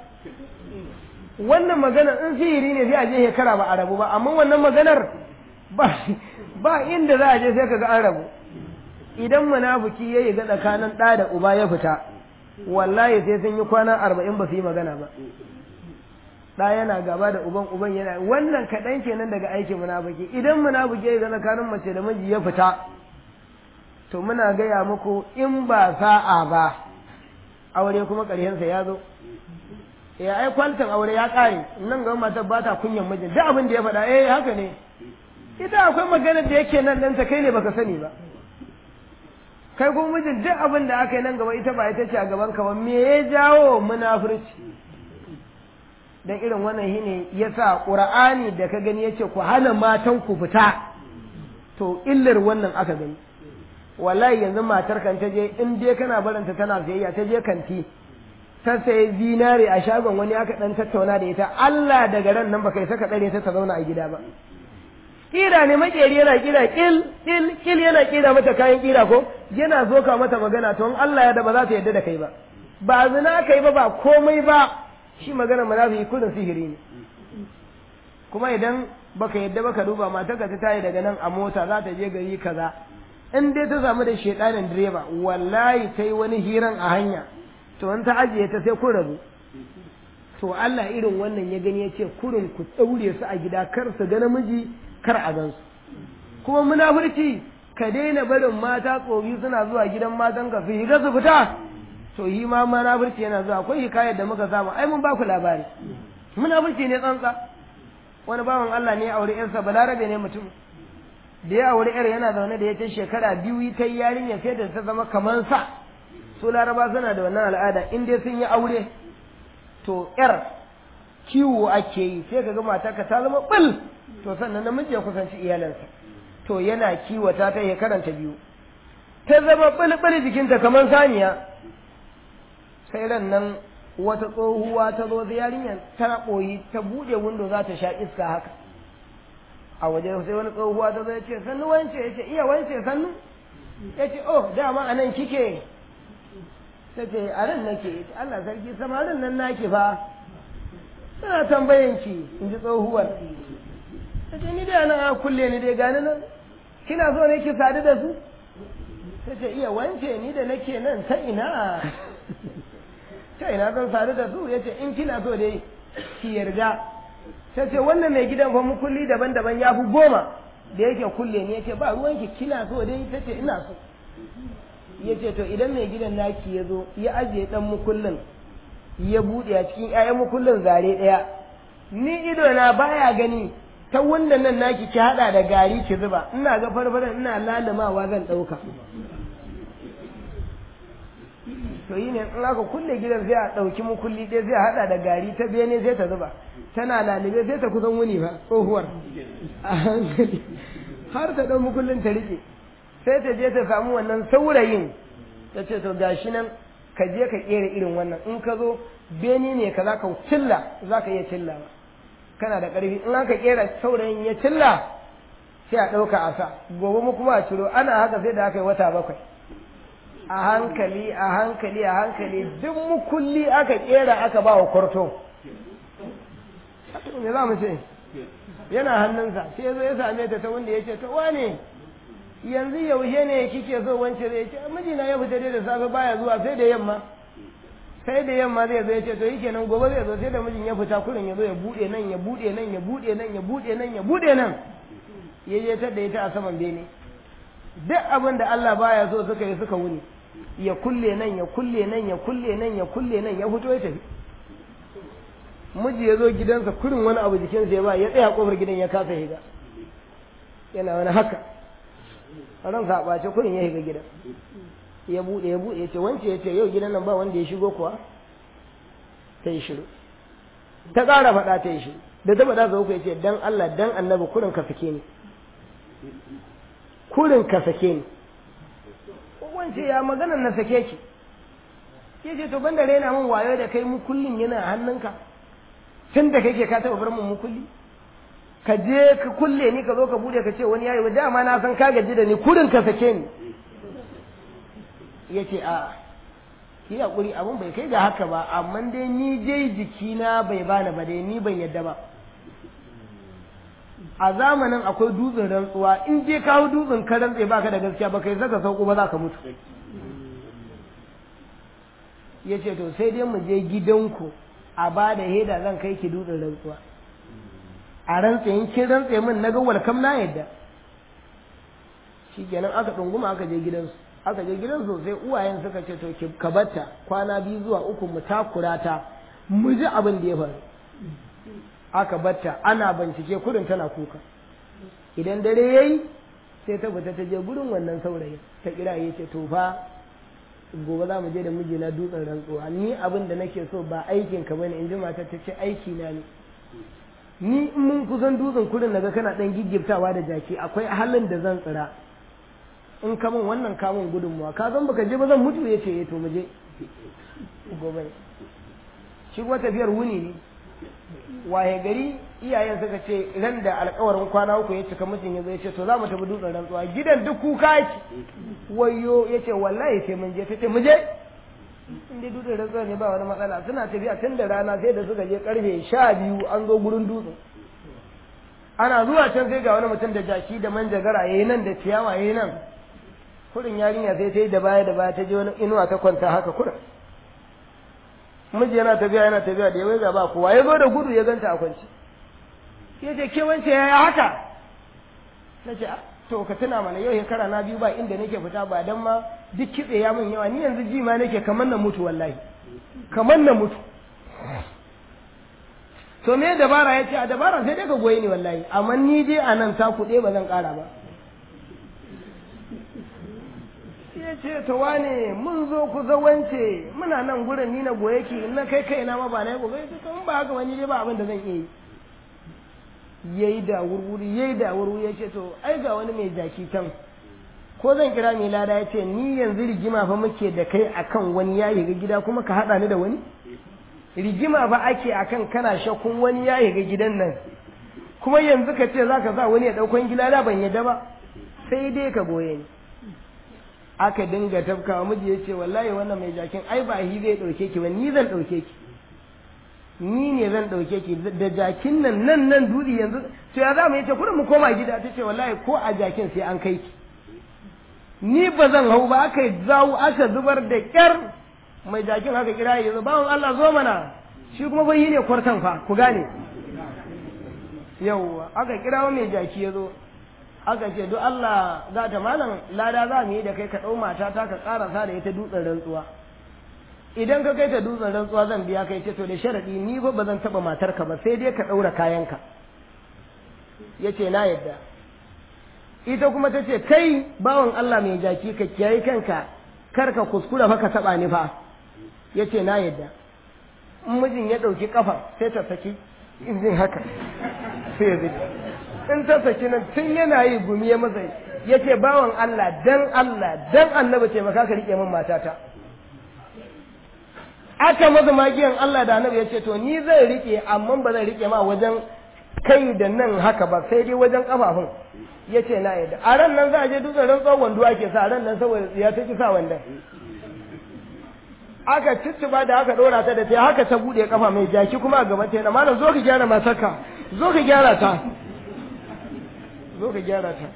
Speaker 1: wannan magana in sihiri ne sai a je shekara ba a rabu ba amma wannan maganar ba ba inda za a je sai kaga an rabu idan munafiki ya yi ga tsakanin ɗa da uba ya fita wallahi sai sun yi kwana arba'in ba su yi magana ba ɗa yana gaba da uban uban yana wannan kaɗan kenan daga aikin munafiki idan munafiki ya yi ga tsakanin mace da miji ya fita to muna gaya muku in ba sa'a ba aure kuma ƙarshensa ya zo ya ai kwantan aure ya ƙare nan ga matar ba ta kunyan mijin duk abin da ya faɗa eh haka ne ita akwai maganar da yake nan ɗanta kai ne baka sani ba kai kuma mijin duk abin da aka yi nan gaba ita ba ita ce a gaban ka ba me ya jawo munafurci dan irin wannan shine yasa qur'ani da ka gani yace ku hana matan ku fita to illar wannan aka gani wallahi yanzu matar kan ta je in dai kana baranta tana sayayya ta je kanti ta sayi zinare a shagon wani aka dan tattauna da ita Allah daga ran nan baka yi saka tsare ta ta zauna a gida ba kira ne makeri yana kira kil kil kil yana kira mata kayan kira ko yana zoka mata magana to in Allah ya da ba za ta yadda da kai ba ba zina kai ba ba komai ba shi magana munafiki kudin sihiri ne kuma idan baka yadda baka duba matarka ta tayi daga nan a mota za ta je gari kaza in dai ta samu da shedanin direba wallahi ta yi wani hiran a hanya to in ta ajiye ta sai kun rabu to Allah irin wannan ya gani ya ce kurin ku ɗaure su a gida kar su ga namiji kar a gansu kuma munafurci ka daina barin mata tsofi suna zuwa gidan matan ka su higa su fita to yi ma munafurci yana zuwa akwai hikayar da muka samu ai mun ba ku labari munafurci ne tsantsa wani bawan Allah ne ya aure yarsa balarabe ne mutum da ya aure yar yana zaune da ya ce shekara biyu ta yi yarinya sai da ta zama kamar sa su laraba suna da wannan al'ada in dai sun yi aure to yar kiwo ake yi sai ka ga matarka ta zama ɓul to sannan namiji ya kusanci iyalansa to yana kiwata ta ya karanta biyu ta zama ɓul jikinta kamar saniya sai ran nan wata tsohuwa ta zo da yarinyar ta ɓoyi ta buɗe windo za ta sha iska haka a waje sai wani tsohuwa ta zo ya ce sannu wance ya ce iya wance sannu ya ce oh dama a nan kike ta ce a nan nake Allah sarki samarin nan naki fa suna tambayan ki in ji tsohuwar ta ce ni dai nan a kulle ni dai gani nan kina so ne ki sadu da su ta ce iya wance ni da nake nan ta ina ta ina zan sadu da su ya ce in kina so dai ki yarda ta ce wannan mai gidan fa mukulli daban-daban ya fi goma da yake kulle ne ya ce ba ruwanki kina so dai ta ce ina so ya ce to idan mai gidan naki ya zo ya ajiye dan mukullin ya buɗe a cikin ƴaƴan mukullin zare ɗaya ni ido na baya gani ta wannan nan naki ki haɗa da gari ki zuba ina ga farfaran ina lalumawa zan ɗauka to yi ne in aka kulle gidan sai a ɗauki mukulli ɗaya sai a haɗa da gari ta bene sai ta zuba tana lalube sai ta kusan wuni ba tsohuwar a hankali har ta ɗau mukullin ta riƙe sai ta je ta samu wannan saurayin ta ce to gashi nan ka je ka kera irin wannan in ka zo beni ne ka za ka cilla za ka iya cilla ba kana da ƙarfi in aka kera saurayin ya cilla sai a ɗauka a sa gobe mu kuma a ciro ana haka sai da aka yi wata bakwai a hankali a hankali a hankali duk mukulli aka kera aka ba wa kwarto me za mu ce yana hannunsa sai ya zo ya same ta ta wanda ya ce ta wane yanzu yaushe ne kike so wance zai ce mijina ya fita dai da safe baya zuwa sai da yamma sai da yamma zai zo ya ce to yake nan gobe zai zo sai da mijin ya fita kurin ya zo ya bude nan ya bude nan ya bude nan ya bude nan ya bude nan ya je ta da ita a saman bene duk abin da Allah baya so suka yi suka wuni ya kulle nan ya kulle nan ya kulle nan ya kulle nan ya fito ya tafi miji ya zo gidansa kurin wani abu jikinsa ya ba ya tsaya kofar gidan ya kasa higa yana wani haka ran sa ɓace kurin ya shiga gidan ya buɗe ya buɗe ya ce wance ya ce yau gidan nan ba wanda ya shigo kuwa ta yi shiru ta ƙara faɗa ta yi shiru da ta faɗa sau ya ce dan Allah dan annabi kurin ka sake ni kurin ka sake ni wance ya magana na sake ki ya ce to banda raina min wayo da kai mu kullum yana hannunka tun da kake ka taɓa bar mun mukulli ka je ka kulle ni ka zo ka bude ka ce wani yayi wa dama na san ka gaji da ni kurin ka sake ni yace a ki hakuri abun bai kai ga haka ba amma dai ni dai jikina bai bani ba dai ni ban yadda ba a zamanin akwai dutsen rantsuwa in je kawo dutsen ka rantse baka da gaskiya ba kai zaka sauko ba za ka mutu yace to sai dai mu je gidanku a ba da heda zan kai ki dutsen rantsuwa a rantse in kin rantse min na ga walkam na yadda shikenan aka ɗunguma aka je gidansu aka je gidansu sai uwayen suka ce to ka batta kwana biyu zuwa uku mu takura ta mu ji abin da ya faru aka batta ana bincike kudin tana kuka idan dare yayi sai ta fita ta je gurin wannan saurayin ta kira ya ce to fa gobe za mu je da mijina dutsen rantsuwa ni abin da nake so ba aikin ka bane in ji matar ta ce aiki na ne ni in mun kusan dutsen kurin naga kana dan giggiftawa da jaki akwai halin da zan tsira in ka min wannan kamun gudunmuwa ka san baka je ba zan mutu yace eh to mu je gobe shi kuma tafiyar wuni ne waye gari iyayen suka ce ran da alkawarin kwana uku ya cika mijin ya zo ya ce to za mu tafi dutsen rantsuwa gidan duk kuka yake wayo ya ce wallahi sai mun je ta ce mu je in dai dutsen rantsuwa ne ba wani matsala suna tafiya tun da rana sai da suka je karfe sha biyu an zo gurin dutsen ana zuwa can sai ga wani mutum da jaki da manjagara yayi nan da ciyawa yayi nan kurin yarinya sai ta yi da baya da baya ta je wani inuwa ta kwanta haka kurin miji yana tafiya yana tafiya da ya waiga ba kowa ya zo da gudu ya ganta a kwance ya ce ke wance yaya haka na ce to ka tuna mana yau shekara na biyu ba inda nake fita ba dan ma duk kitse ya min yawa ni yanzu ji ma nake kamar na mutu wallahi kamar na mutu to me dabara ya ce a dabara sai dai ka goyi ni wallahi amma ni dai a nan ta kuɗe ba zan ƙara ba ya ce to wane mun zo ku zawance muna nan gurin ni na goye ki na kai kai na ma ba na yi gobe to in ba haka wani dai ba abin da zan iya yi yayi da wurwuri yayi da wurwuri ya ce to ai ga wani mai jaki can ko zan kira mai lada ya ce ni yanzu rigima fa muke da kai akan wani ya ga gida kuma ka haɗa ni da wani rigima ba ake akan kana shakkun wani ya ga gidan nan kuma yanzu ka ce zaka sa wani ya ɗaukan gida da ban yadda ba sai dai ka goye ni aka dinga tafkawa miji ya ce wallahi wannan mai jakin ai ba hi zai ɗauke ki ba ni zan ɗauke ki ni ne zan ɗauke ki da jakin nan nan nan dudi yanzu to ya za mu yace kurin mu koma gida ta ce wallahi ko a jakin sai an kai ki ni ba zan hau ba aka zawo aka zubar da kyar mai jakin haka kira ya zo bawon Allah zo mana shi kuma bai ne kwartan fa ku gane yauwa aka kira mai jaki ya zo aka ce duk Allah za ta malam lada za mu yi da kai ka ɗau mata ta ka ƙarasa da ita dutsen rantsuwa idan ka kai ta dutsen rantsuwa zan biya kai ce to da sharaɗi ni fa ba zan taɓa matarka ba sai dai ka ɗaura kayanka ya ce na yadda ita kuma ta ce kai bawan Allah mai jaki ka kiyaye kanka kar ka kuskura fa ka taɓa ni fa ya ce na yadda in mijin ya ɗauki ƙafa sai ta saki injin haka sai ya zai in ta saki nan tun yana yi gumi ya masa ya ce bawan Allah dan Allah dan annabi ce maka ka riƙe min matata aka masa magiyan Allah da annabi ya ce to ni zai riƙe amma ba zai riƙe ma wajen kai da nan haka ba sai dai wajen kafafun ya ce na yadda a ran nan za a je dutsen rantsuwar wando ake sa ran nan saboda ya ta ki sa wandon aka cicciba da aka ɗora ta da ta haka ta buɗe kafa mai jaki kuma a gaban ta yana malam zo ka gyara matarka zo ka gyara ta zo ka gyara ta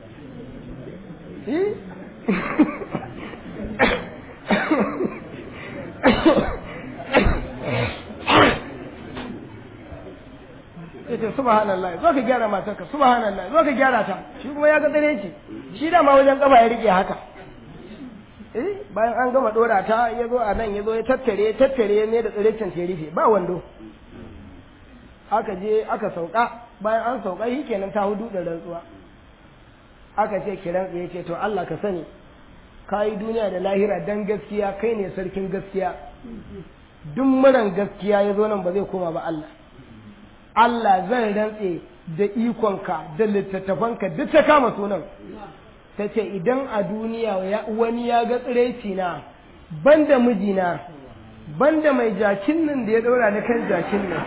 Speaker 1: yace subhanallah zo ka gyara matarka subhanallah zo ka gyara ta shi kuma ya ga dare ce shi da ma wajen kafa ya rike haka eh bayan an gama dora ta ya zo a nan ya zo ya tattare ya tattare ne da tsirecin ta rufe ba wando aka je aka sauka bayan an sauka shi kenan ta hudu da rantsuwa aka ce kiran ya ce to Allah ka sani ka yi duniya da lahira dan gaskiya kai ne sarkin gaskiya duk muran gaskiya ya zo nan ba zai koma ba Allah Allah zan rantse da ikonka da littattafanka duk ta kama sunan ta ce idan a duniya wani ya ga tsiraici na banda mijina banda mai jakin nan da ya ɗora na kan jakin nan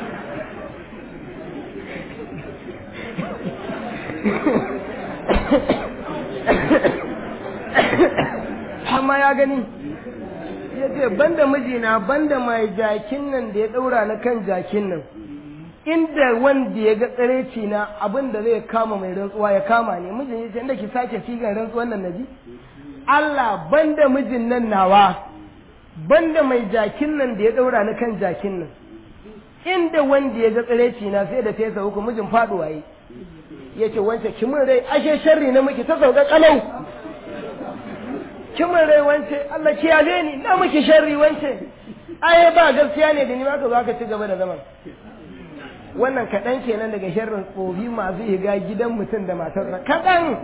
Speaker 1: amma ya gani ya ce banda mijina banda mai jakin nan da ya ɗaura na kan jakin nan inda wanda ya ga tsareci na abin da zai kama mai rantsuwa ya kama ne mijin ya ce inda ki sake sigan rantsuwan nan naji Allah banda mijin nan nawa banda mai jakin nan da ya ɗaura na kan jakin nan inda wanda ya ga tsareci na sai da fesa uku mijin faɗuwa yi ya ce wance kimin rai ashe sharri na miki ta sauka kalau kimin rai wance Allah kiyaye ni na miki sharri wance ai ba gaskiya ne da ni ma ka zo ka ci gaba da zaman wannan kaɗan kenan daga sharrin tsofi masu higa gidan mutum da matarsa kaɗan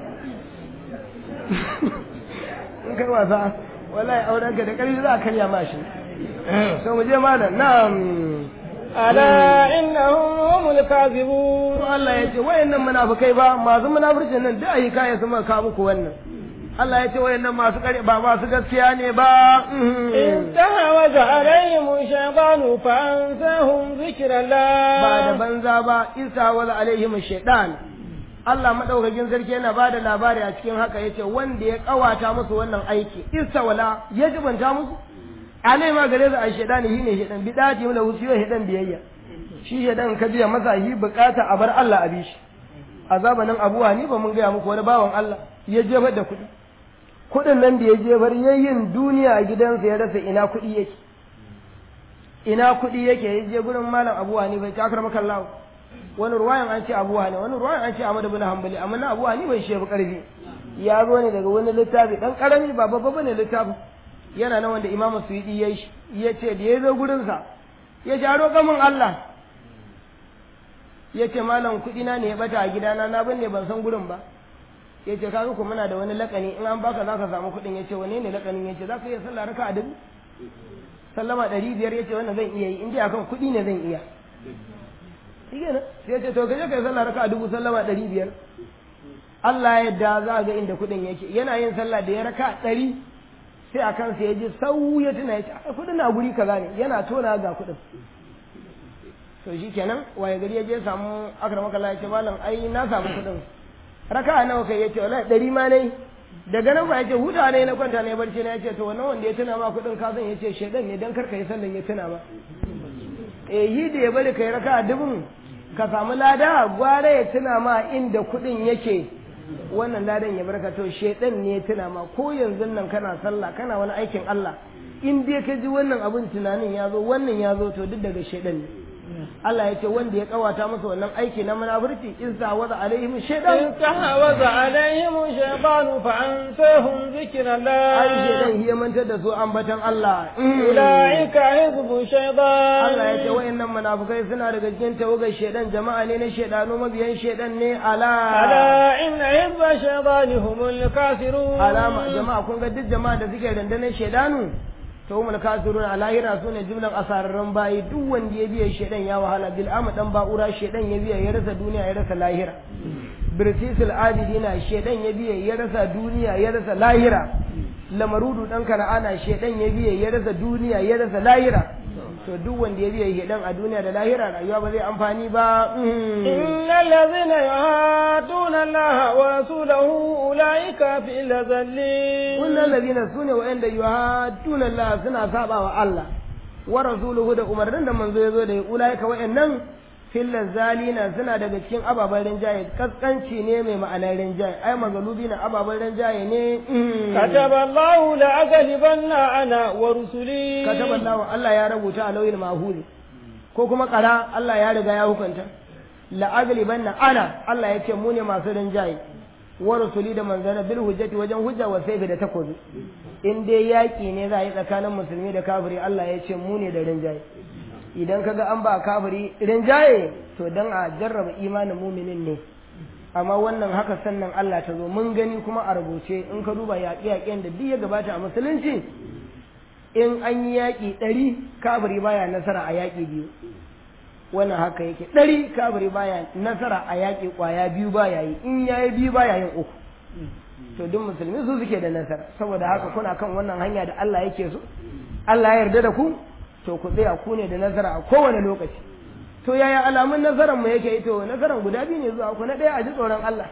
Speaker 1: in kai wasa wallahi auren ka da ƙarfi za a karya ma shi so mu je malam na'am
Speaker 2: ala innahum humul kadhibun
Speaker 1: to Allah ya ce wayannan munafikai ba masu munafircin nan da ayi kaya su maka muku wannan Allah ya ce wayannan masu kare ba masu gaskiya ne ba
Speaker 2: استحوذ عليهم الشيطان فأنساهم ذكر الله
Speaker 1: ba da banza ba isa wa alaihim shaitan Allah madaukakin sarki yana bada labari a cikin haka yace wanda ya kawata musu wannan aiki isa wala ya jibanta musu alai ma gare su a shaitani shine shaitan bidati mu da wusiyo shaitan biyayya shi shaitan ka biya masa yi bukata a bar Allah a bi shi a zamanin Abu Hanifa mun gaya muku wani bawan Allah ya jefar da kuɗi kuɗin nan da ya jefar yayin duniya a gidansa ya rasa ina kuɗi yake ina kuɗi yake ya je gurin malam Abu Hanifa ya takar maka Allah wani ruwayan an ce Abu Hanifa wani ruwayan an ce Ahmad ibn Hanbali amma na Abu Hanifa shi yafi karfi ya zo ne daga wani littafi dan karami ba babba bane littafin yana nan wanda Imam Suyuti ya ya ce da ya zo gurin sa ya ce aro gamin Allah ya ce malam kuɗi na ne ya bata a gidana na binne ban san gurin ba ya ce kaga ku muna da wani lakani in an baka zaka samu kuɗin ya ce wane ne lakanin ya ce za ka iya sallah raka a dubu sallama ɗari biyar ya ce wannan zan iya yi in dai akan kuɗi ne zan iya shi kenan sai ya ce to kaje kai sallah raka a dubu sallama ɗari biyar Allah ya yarda za ga inda kuɗin yake yana yin sallah da ya raka ɗari sai a kansa ya ji sau ya tuna ya ce kuɗin na guri kaza ne yana tona ga kuɗin to shi kenan waye gari ya je samu akramaka Allah ya ce malam ai na samu kuɗin raka nawa kai ya ce wallahi ɗari ma ne daga nan ba ya ce huta ne na kwanta ne barci na ya ce to wannan wanda ya tuna ma kuɗin ka san ya ce shedan ne dan karka yi sallan ya tuna ma eh yi da ya bari kai raka dubun ka samu lada gwara ya tuna ma inda kuɗin yake wannan ladan ya barka to shedan ne ya tuna ma ko yanzu nan kana sallah kana wani aikin Allah in dai ka ji wannan abin tunanin ya zo wannan ya zo to duk daga shedan ne Allah ya ce wanda ya kawata masa wannan aiki na munafurci in sa waza alaihim shaytan
Speaker 2: استحوذ عليهم الشيطان فأنساهم ذكر الله
Speaker 1: ai shaytan ya mantar da su ambatan Allah
Speaker 2: أولئك حزب الشيطان
Speaker 1: Allah ya ce wayannan munafukai suna daga cikin tawagar shaytan jama'a ne na shaydanu mabiyan shaytan ne ala
Speaker 2: ألا إن حزب الشيطان هم الكافرون
Speaker 1: alama jama'a kun ga duk jama'a da suke dandanan shaydanu to humul kafirun a lahira su ne jimlan asararren bayi duk wanda ya biya shaidan ya wahala bil ama dan ba'ura shaidan ya biya ya rasa duniya ya rasa lahira birtisul adidina shaidan ya biya ya rasa duniya ya rasa lahira lamarudu dan kana'ana shaidan ya biya ya rasa duniya ya rasa lahira to duk wanda ya biya shaidan a duniya da lahira rayuwa ba zai amfani ba
Speaker 2: إن الذين يهادون الله ورسوله أولئك في الأذلين
Speaker 1: wannan lazina su ne wa'anda yuhadduna Allah suna saba wa Allah wa rasuluhu da umarnin da manzo ya zo da ya ulaika wa'annan fillan zalina suna daga cikin ababen rinjaye kaskanci ne mai ma'anar rinjaye ai magalubi na ababen rinjaye ne
Speaker 2: كتب الله لأغلبن أنا ورسلي
Speaker 1: kataba Allah Allah ya rubuta a lauyin mahuli ko kuma kara Allah ya riga ya hukunta la'aglibanna ana Allah ya ce mu ne masu rinjaye wa rusuli da manzana bil hujjati wajen hujja wa sayfi da takobi in dai yaki ne za a yi tsakanin musulmi da kafiri Allah ya ce mu ne da rinjaye idan kaga an ba kafiri rinjaye to dan a jarraba imanin muminin ne amma wannan haka sannan Allah ta zo mun gani kuma a rubuce in ka duba yaƙe-yaƙen da duk ya gabata a musulunci in an yi yaƙi ɗari kafiri baya nasara a yaƙi biyu wannan haka yake ɗari kafiri baya nasara a yaƙi ƙwaya biyu baya yi in ya yi biyu baya yin uku to duk musulmi su suke da nasara saboda haka kuna kan wannan hanya da Allah yake so Allah ya yarda da ku to ku tsaya ku ne da nasara a kowane lokaci to yaya alamun nasarar mu yake to nasarar guda biyu ne zuwa ku na ɗaya a ji tsoron Allah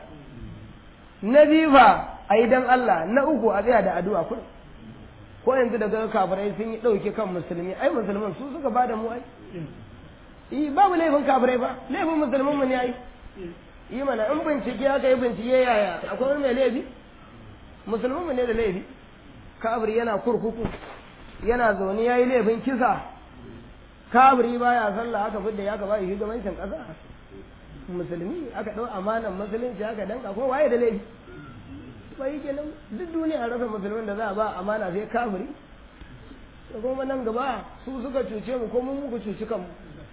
Speaker 1: na biyu fa a yi dan Allah na uku a tsaya da addu'a kuɗi ko yanzu daga kafirai sun yi ɗauke kan musulmi ai musulman su suka ba da mu ai yi babu laifin kafirai ba laifin musulman mu ne ai yi mana in bincike aka yi bincike yaya akwai wani mai laifi musulman mu ne da laifi kafiri yana kurkuku yana zaune ya yi laifin kisa kafiri baya sallah aka fidda ya gaba shugabancin ƙasa musulmi aka ɗau amanan musulunci aka danka ko waye da laifi bai kenan duk duniya rasa musulmin da za a ba amana sai kafiri da kuma nan gaba su suka cuce mu ko mun muku cuci kanmu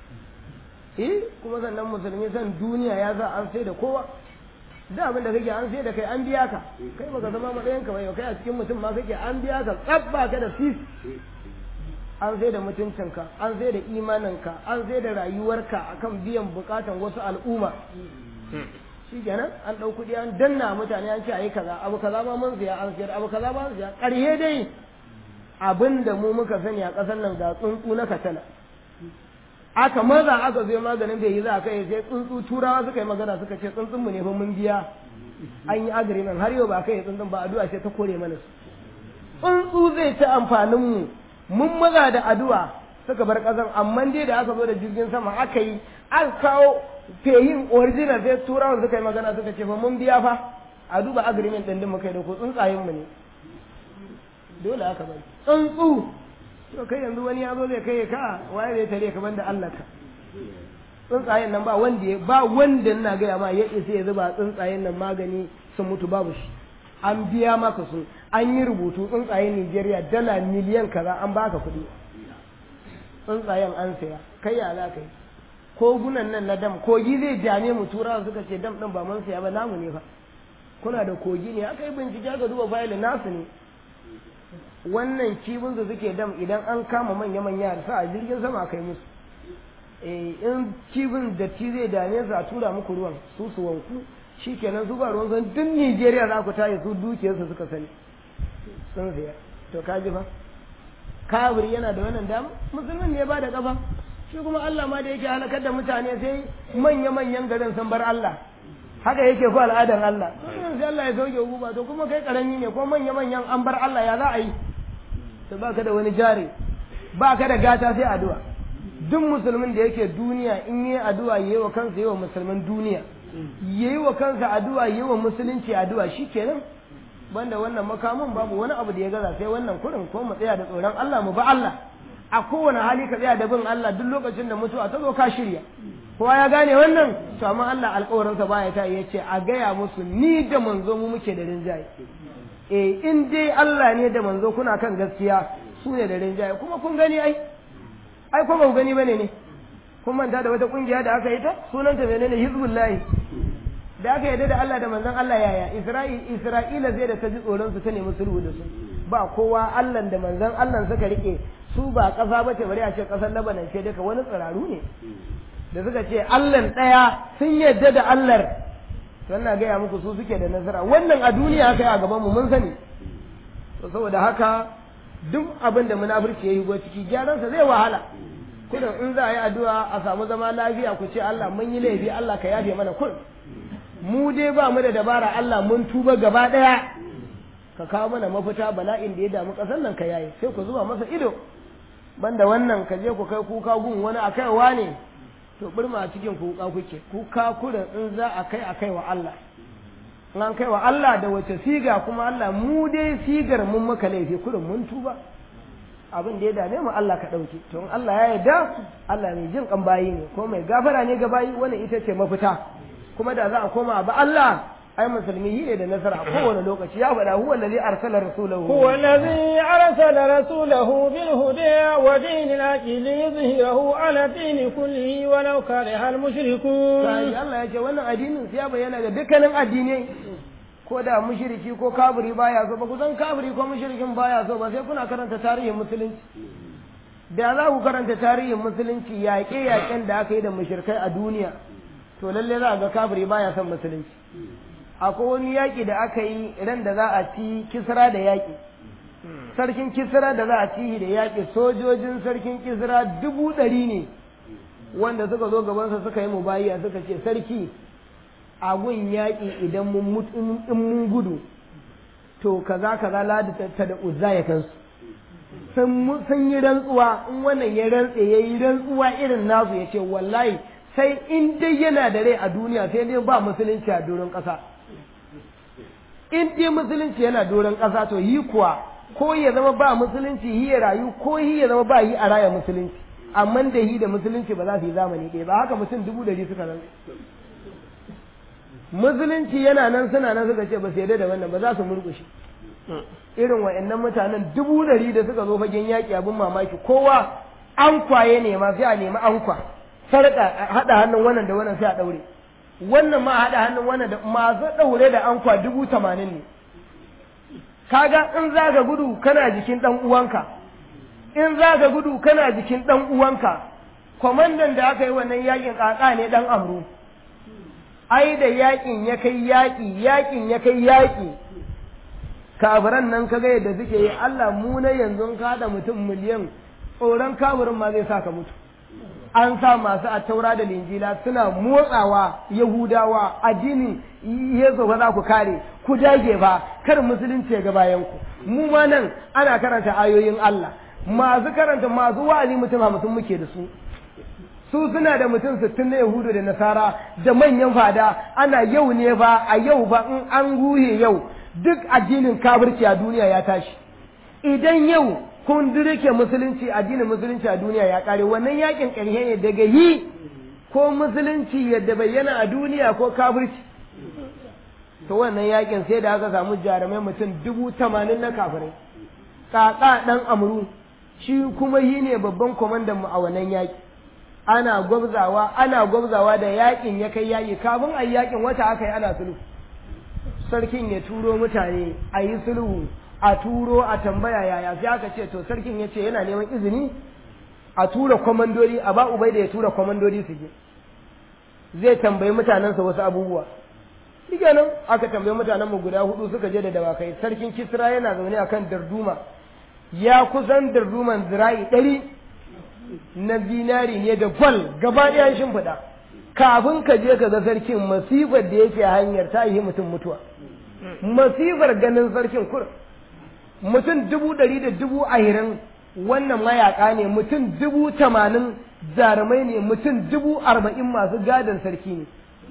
Speaker 1: eh kuma sannan musulmi san duniya ya sa an sai da kowa da abin da kake an sai da kai an biya ka kai baka zama matsayin ka bai kai a cikin mutum ma kake an biya ka tsabba ka da sis an sai da mutuncinka an sai da imaninka an sai da rayuwarka akan biyan bukatan wasu al'umma shi kenan an ɗau kuɗi an danna mutane an ce a yi kaza abu kaza ma mun siya an siyar abu kaza ma mun siya ƙarhe dai abin da mu muka sani a ƙasar nan ga tsuntsu na katana aka maza aka zo maganin bai yi za a kai sai tsuntsu turawa suka yi magana suka ce tsuntsun mu ne fa mun biya an yi agreement har yau ba kai tsuntsun ba addu'a sai ta kore mana su tsuntsu zai ci amfanin mu mun maza da addu'a suka bar ƙasar amma dai da aka zo da jirgin sama aka yi an kawo feyin original sai turawan suka yi magana suka ce fa mun biya fa a duba agreement ɗin din muka yi da ku tsuntsayen mu ne dole aka bari tsuntsu to kai yanzu wani ya zo zai kai ka waye zai tare ka banda Allah ka tsuntsayen nan ba wanda ya ba wanda ina gaya ma ya isa ya zuba tsuntsayen nan magani sun mutu babu shi an biya maka su an yi rubutu tsuntsayen Nigeria dala miliyan kaza an baka kuɗi tsuntsayen an saya kai ya za ka yi kogunan nan na dam kogi zai jame mu turawa suka ce dam ɗin ba mun saya ba namu ne fa kuna da kogi ne aka yi bincike aka duba fayilin nasu ne wannan kibin da suke dam idan an kama manya-manya da sa a jirgin sama kai musu in kibin da ci zai dame su a tura muku ruwan su su wanku shi kenan su ba ruwan san duk Nijeriya za ku tayi su dukiyarsu suka sani sun siya to ka ji fa kabiri yana da wannan dama musulmin ne ba da kafa shi kuma Allah ma da yake halakar da mutane sai manya-manyan garin sun bar Allah haka yake ko al'adar Allah sai Allah ya sauke hukuma to kuma kai karami ne ko manya-manyan an bar Allah ya za a yi to baka da wani jari baka da gata sai addu'a duk musulmin da yake duniya in yi addu'a yayi wa kansa yayi wa musulman duniya yayi wa kansa addu'a yayi wa musulunci addu'a shikenan banda wannan makamin babu wani abu da ya gaza sai wannan kurin ko mu tsaya da tsoron Allah mu ba Allah a kowane hali ka tsaya da bin Allah duk lokacin da mutuwa ta zo ka shirya kowa ya gane wannan to amma Allah alƙawarinsa baya ta ya ce a gaya musu ni da manzo mu muke da rinjaye eh in dai Allah ne da manzo kuna kan gaskiya su ne da rinjaye kuma kun gani ai ai ko ba ku gani bane ne kun manta da wata kungiya da aka yi ta sunanta menene hizbullahi da aka yarda da Allah da manzon Allah yaya Isra'il Isra'ila zai da ta ji tsoron su ta nemi sulhu da su ba kowa Allah da manzon Allah suka rike su ba ƙasa bace bari a ce ƙasar Lebanon ce duka wani tsiraru ne da suka ce Allah ɗaya sun yarda da Allah wannan gaya muku su suke da nasara wannan a duniya kai a gaban mu mun sani to saboda haka duk abin da munafurci yayi go ciki gyaransa zai wahala kudin in za a yi addu'a a samu zama lafiya ku ce Allah mun yi laifi Allah ka yafe mana kun mu dai ba mu da dabara Allah mun tuba gaba ɗaya ka kawo mana mafita bala'in da ya damu ƙasar nan ka yaye sai ku zuba masa ido banda wannan ka je ku kai kuka gun wani a kaiwa ne to burma a cikin kuka kuke kuka kurin in za a kai a kai wa Allah in an kai wa Allah da wace siga kuma Allah mu dai sigar mun maka laifi kurin mun tuba abin da ya dame mu Allah ka ɗauki to in Allah ya yarda Allah mai jin kan bayi ne ko mai gafara ne ga bayi wannan ita ce mafita kuma da za a koma ba Allah ai musulmi yi ne da nasara a kowane lokaci ya faɗa huwa allazi arsala rasulahu
Speaker 2: huwa allazi arsala rasulahu bil huda wa dinil haqi liyuzhirahu ala dini kullihi wa law kariha al mushrikun
Speaker 1: sai Allah ya ce wannan addinin sai ya bayyana ga dukkanin addinai ko da mushriki ko kafiri baya so ba ku san kafiri ko mushrikin baya so ba sai kuna karanta tarihin musulunci da za ku karanta tarihin musulunci yaƙe-yaƙen da aka yi da mushrikai a duniya to lalle za a ga kafiri baya son musulunci akwai wani yaƙi da aka yi ran da za a ci kisra da yaƙi sarkin kisra da za a ci da yaƙi sojojin sarkin kisra dubu ɗari ne wanda suka zo gabansa suka yi mubayiya suka ce sarki a gun yaƙi idan mun in mun gudu to kaza kaza ladi ta da uzza ya kansu sun yi rantsuwa in wannan ya rantse ya yi rantsuwa irin nasu ya ce wallahi sai in dai yana da rai a duniya sai dai ba musulunci a doron ƙasa in dai musulunci yana doron ƙasa to yi kuwa ko ya zama ba musulunci yi ya rayu ko yi ya zama ba yi a raya musulunci amma da yi da musulunci ba za su yi zamani ɗaya ba haka mutum dubu ɗari suka nan musulunci yana nan suna nan suka ce ba su yarda da wannan ba za su murƙushe irin wa'annan mutanen dubu ɗari da suka zo fagen yaƙi abin mamaki kowa an kwaye ne ma sai a nemi an kwa sarƙa haɗa hannun wannan da wannan sai a ɗaure wannan ma haɗa hannun wannan da masu ɗaure da ankwa dubu tamanin ne kaga in za ka gudu kana jikin ɗan uwanka in za ka gudu kana jikin ɗan uwanka kwamandan da aka yi wannan yakin ƙaƙa ne ɗan amru ai da yakin ya kai yaki yakin ya kai yaki kafiran nan kaga yadda suke yi Allah mu na yanzu ka da mutum miliyan tsoron kafirin ma zai sa ka mutu an sa masu a taura da linjila suna motsawa yahudawa addinin yesu ba za ku kare ku dage ba kar musulunci ya ga bayan ku mu ma nan ana karanta ayoyin Allah masu karanta masu wa'azi mutum hamsin muke da su su suna da mutum sittin na yahudu da nasara da manyan fada ana yau ne ba a yau ba in an ruhe yau duk addinin kafirci a duniya ya tashi idan yau kun dirke musulunci addinin musulunci a duniya ya kare wannan yakin ƙarshe ne daga yi ko musulunci yadda bayyana a duniya ko kafirci to wannan yakin sai da aka samu jarumai mutum dubu tamanin na kafirai kaka dan amru shi kuma yi ne babban kwamandan mu a wannan yaki ana gwabzawa ana gwabzawa da yakin ya kai yaki kafin a yakin wata aka yi ana sulhu sarkin ya turo mutane a yi sulhu a turo a tambaya yaya sai aka ce to sarkin ya ce yana neman izini a tura kwamandori a ba ubai da ya tura kwamandori su je zai tambayi mutanensa wasu abubuwa nan aka tambayi mutanen mu guda hudu suka je da dawakai sarkin kisra yana zaune akan darduma ya kusan darduman zira'i ɗari na zinari ne da gwal gaba ɗaya shimfiɗa kafin ka je ka ga sarkin masifar da yake hanyar ta yi mutum mutuwa masifar ganin sarkin kur mutum dubu ɗari da dubu ahirin wannan mayaka ne mutum dubu tamanin jarumai ne mutum dubu arba'in masu gadon sarki ne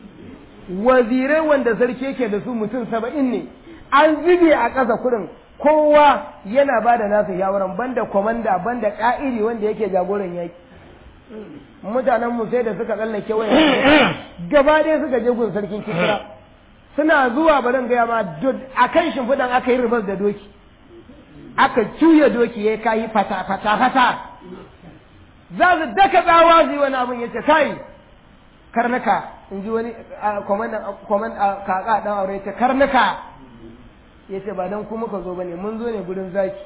Speaker 1: wazirai wanda sarki yake da su mutum saba'in ne an zube a ƙasa kurin kowa yana ba da nasa shawaran banda kwamanda banda ƙa'iri wanda yake jagoran yaƙi mutanen mu sai da suka tsallake waya gaba ɗaya suka je gun sarkin kisra suna zuwa barin gaya ma a kan shimfiɗan aka yi ribas da doki aka cuya doki ya kayi fata fata fata za su daka tsawa su yi wani abin ya ce kai karnuka in ji wani kwaman kaka ɗan aure ya ce karnuka ya ce ba don ku muka zo ba ne mun zo ne gudun zaki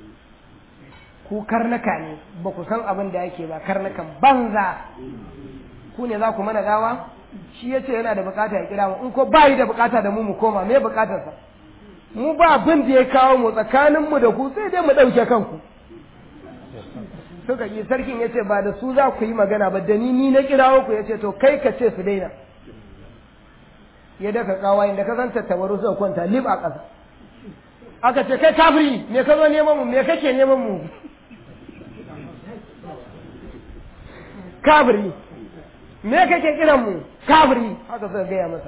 Speaker 1: ku karnuka ne ba ku san abin da yake ba karnukan banza ku ne za ku mana gawa shi ya ce yana da bukata ya kira mu in ko ba yi da bukata da mu mu koma me bukatarsa mu ba abin da ya kawo mu tsakaninmu da ku sai dai mu ɗauke kanku suka yi sarkin ya ce ba da su za ku yi magana ba da ni ni na kirawo ku ya ce to kai ka ce su daina ya daka kawa inda ka san tattabaru suka kwanta lib a ƙasa aka ce kai kafiri me ka zo neman mu me kake neman mu kafiri me kake kiran mu kafiri haka suka gaya masa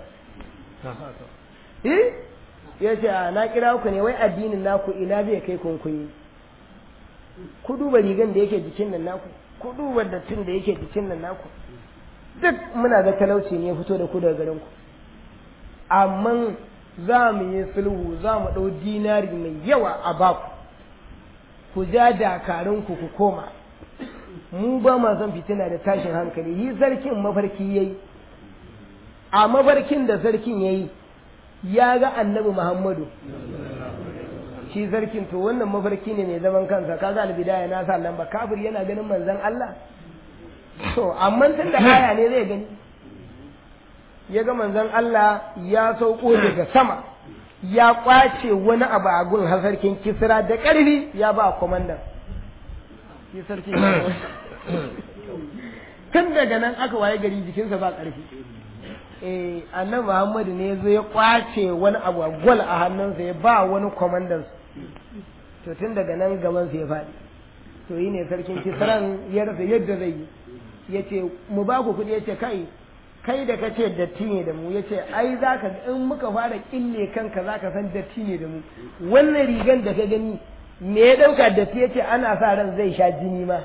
Speaker 1: eh ya ce a na kira ku ne wai addinin naku ina zai kai kunkunyi ku duba rigan da yake jikin nan naku ku duba dattin da yake jikin nan naku duk muna ga talauci ne fito da ku daga garin ku amma za mu yi sulhu za mu ɗau dinari mai yawa a baku ku ja dakarun ku ku koma mu ba ma son fitina da tashin hankali yi sarkin mafarki yayi a mafarkin da sarkin yayi ya ga annabi Muhammadu shi sarkin to wannan mafarki ne mai zaman kansa kaga albidaya na sa lamba kafir yana ganin manzon Allah to amma tun da aya ne zai gani ya ga manzon Allah ya sauko daga sama ya kwace wani abu a gun sarkin kisra da ƙarfi ya ba komandan shi sarki tun daga nan aka waye gari jikinsa ba ƙarfi eh annabi Muhammadu ne zo ya kwace wani abu a gwal a hannunsa ya ba wani kwamandan to tun daga nan gaban sa ya faɗi to yi ne sarkin kisran ya rasa yadda zai yi ya ce mu ba ku kuɗi ya ce kai kai da ka ce datti ne da mu ya ce ai za ka in muka fara kille kanka za ka san datti ne da mu wannan rigan da ka gani me ya ɗauka datti ya ce ana sa ran zai sha jini ma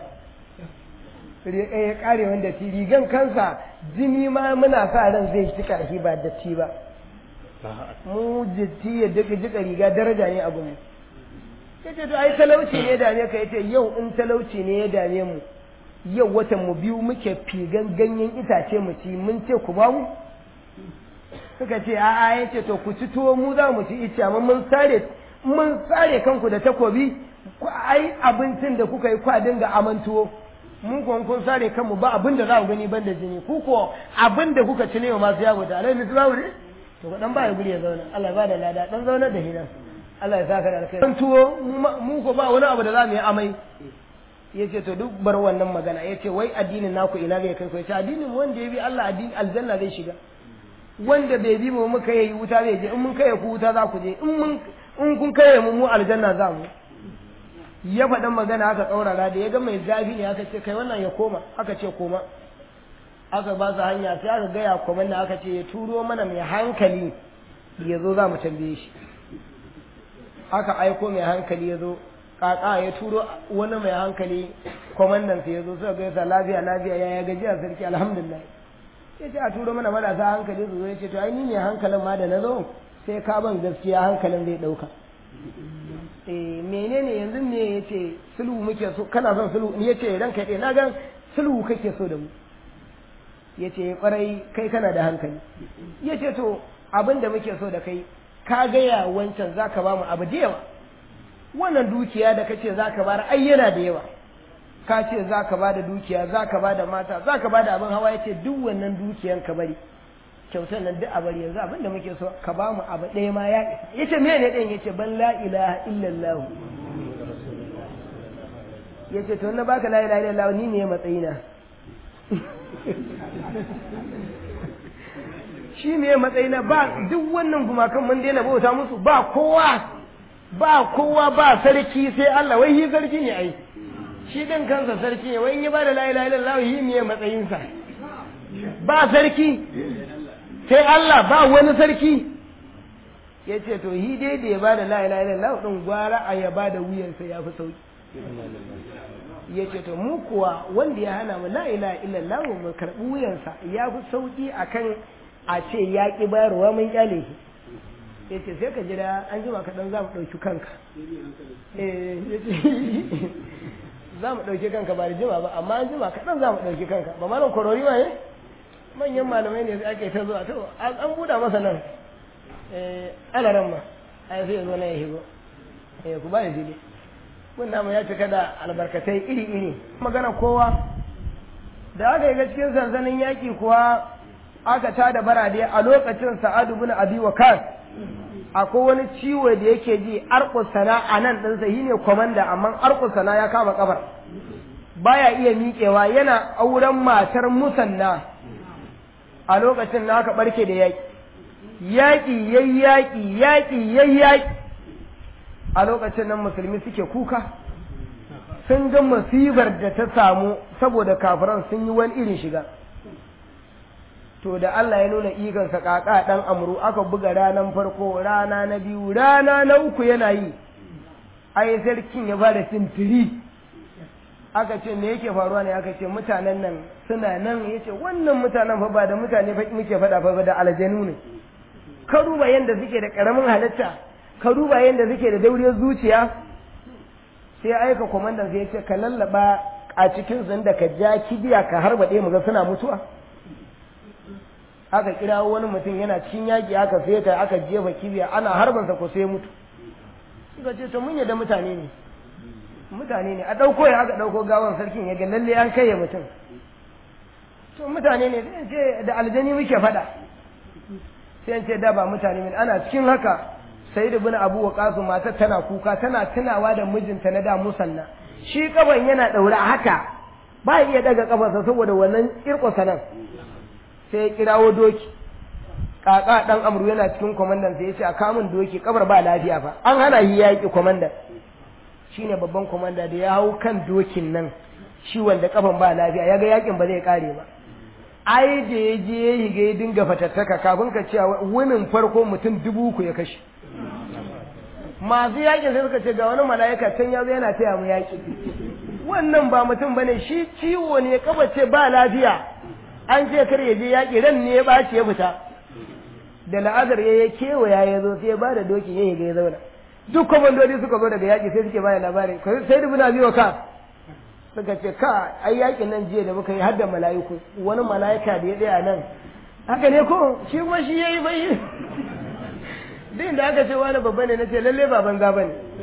Speaker 1: ya kare wanda datti rigan kansa jini ma muna sa ran zai ci karfi ba datti ba mu datti ya duka jika riga daraja ne abu mu yace to ai talauci ne dame ka yace yau in talauci ne ya dame mu yau watan mu biyu muke figan ganyen itace mu ci mun ce ku ba mu suka ce a'a yace to ku ci tuwo mu za mu ci ice amma mun sare mun sare kanku da takobi ai abincin da kuka yi kwa dinga amantuwo mu ko kun sare kanmu ba abin da za ku gani ban da jini ku ko abin da kuka ci ne wa masu yawo da alai mutu babu ne to ku dan ba ya guri ya zauna Allah ya ba da lada dan zauna da hidan Allah ya saka da alkai dan tuwo mu ko ba wani abu da za mu yi amai yace to duk bar wannan magana yace wai addinin naku ina zai kai ku yace addinin wanda ya bi Allah addini aljanna zai shiga wanda bai bi mu muka yi wuta zai je in mun kai ku wuta za ku je in mun in kun kai mu mu aljanna za mu ya faɗin magana aka tsaurara da ya ga mai zafi ne aka ce kai wannan ya koma aka ce koma aka ba su hanya sai aka gaya kwaman da aka ce ya turo mana mai hankali ya zo za mu tambaye shi aka aiko mai hankali ya zo kaka ya turo wani mai hankali kwamandan sai ya zo suka gaisa lafiya lafiya ya gajiya sarki alhamdulillah ya ce a turo mana marasa hankali su zo ya ce to ai ni ne hankalin ma da na zo sai ka ban gaskiya hankalin zai ɗauka eh menene yanzu ne ya ce sulhu muke so kana son sulhu ni ya ce ranka ɗaya na gan sulhu kake so da mu ya ce kwarai kai kana da hankali ya ce to abin da muke so da kai ka gaya wancan za ka ba mu abu da yawa wannan dukiya da kace za ka bayar ai yana da yawa ka ce za ka ba da dukiya za ka ba da mata za ka ba da abin hawa ya ce duk wannan dukiyan ka bari kyautar nan duk a bari yanzu abin da muke so ka ba mu abu ɗaya ma ya isa ya ce mene ɗin ya ce ban la ilaha illallah ya ce to na baka la ilaha illallah ni ne matsayina shi ne matsayina ba duk wannan gumakan mun daina bauta musu ba kowa ba kowa ba sarki sai Allah wai shi sarki ne ai shi din kansa sarki ne wai in ya ba da la ilaha illallah shi ne matsayinsa ba sarki sai Allah ba wani sarki ya ce to hi dai da ya ba da la ilaha illallah din gwara a ya ba da wuyansa ya fi sauki ya ce to mu kuwa wanda ya hana mu la ilaha illallah mu karɓi wuyansa ya fi sauki akan a ce ya ƙi bayarwa mun kyale shi ya ce sai ka jira an jima kaɗan za mu ɗauki kanka za mu ɗauki kanka ba da jima ba amma an jima kaɗan za mu ɗauki kanka ba malam korori ma ne manyan malamai ne ake ta zuwa to an buɗa masa nan ana ran ma a sai ya zo nan ya shigo ku ba da jini mun namu ya cika da albarkatai iri-iri magana kowa da aka yi ga cikin sansanin yaƙi kuwa aka ta da barade a lokacin sa'adu bin abi waqas akwai wani ciwo da yake ji arqusana a nan ɗinsa shi ne kwamanda amma arqusana ya kama kafar baya iya miƙewa yana auren matar musanna a lokacin na aka barke da yaƙi yaƙi yayi yaƙi yaƙi yayi yaƙi a lokacin nan musulmi suke kuka sun ga masibar da ta samu saboda kafiran sun yi wani irin shiga to da Allah ya nuna ikonsa kaka dan amru aka buga ranan farko rana na biyu rana na uku yana yi ai sarkin ya bada tintiri aka ce me yake faruwa ne aka ce mutanen nan suna nan yace wannan mutanen fa ba da mutane fa muke faɗa fa da aljanu ne ka duba yanda suke da karamin halitta ka duba yanda suke da dauriyar zuciya sai aika komandan sai ya ce ka lallaba a cikin sun da ka ja kibiya ka harba ɗaya mu ga suna mutuwa aka kira wani mutum yana cikin yaƙi aka feta aka jefa kibiya ana harbansa ko sai mutu suka ce to mun yadda mutane ne mutane ne a ɗauko ya aka ɗauko gawan sarkin ya ga lalle an kai mutum to mutane ne sai ce da aljani muke faɗa sai ce da ba mutane ne ana cikin haka sai da bin abu wa matar tana kuka tana tunawa da mijinta na da musanna shi kaban yana ɗaura haka ba iya daga kafarsa saboda wannan kirkosa nan sai ya kirawo doki kaka dan amru yana cikin kwamandan sai ya ce a kamun doki kabar ba lafiya fa an hana yi yaƙi kwamandan shine babban kwamanda da ya hau kan dokin nan shi wanda kafan ba lafiya ya ga yakin ba zai kare ba ai da ya je ya higa ya dinga fatattaka kafin ka cewa wunin farko mutum dubu uku ya kashe masu yaƙin sai suka ce ga wani mala'ika can ya zo yana taya mu yaƙi wannan ba mutum bane shi ciwo ne kabace ba lafiya an ce kar ya je yaƙi ran ne ya ɓaci ya fita da la'azar ya ya kewaya ya zo sai ya ba da dokin ya higa ya zauna duk kwamandodi suka zo daga yaƙi sai suke bada labarin sai da buna biyo ka suka ce ka ai yaƙin nan jiya da muka yi har da mala'iku wani mala'ika da ya tsaya nan haka ne ko shi kuma shi yayi bai duk da aka ce wani babba ne nace lalle ba banza bane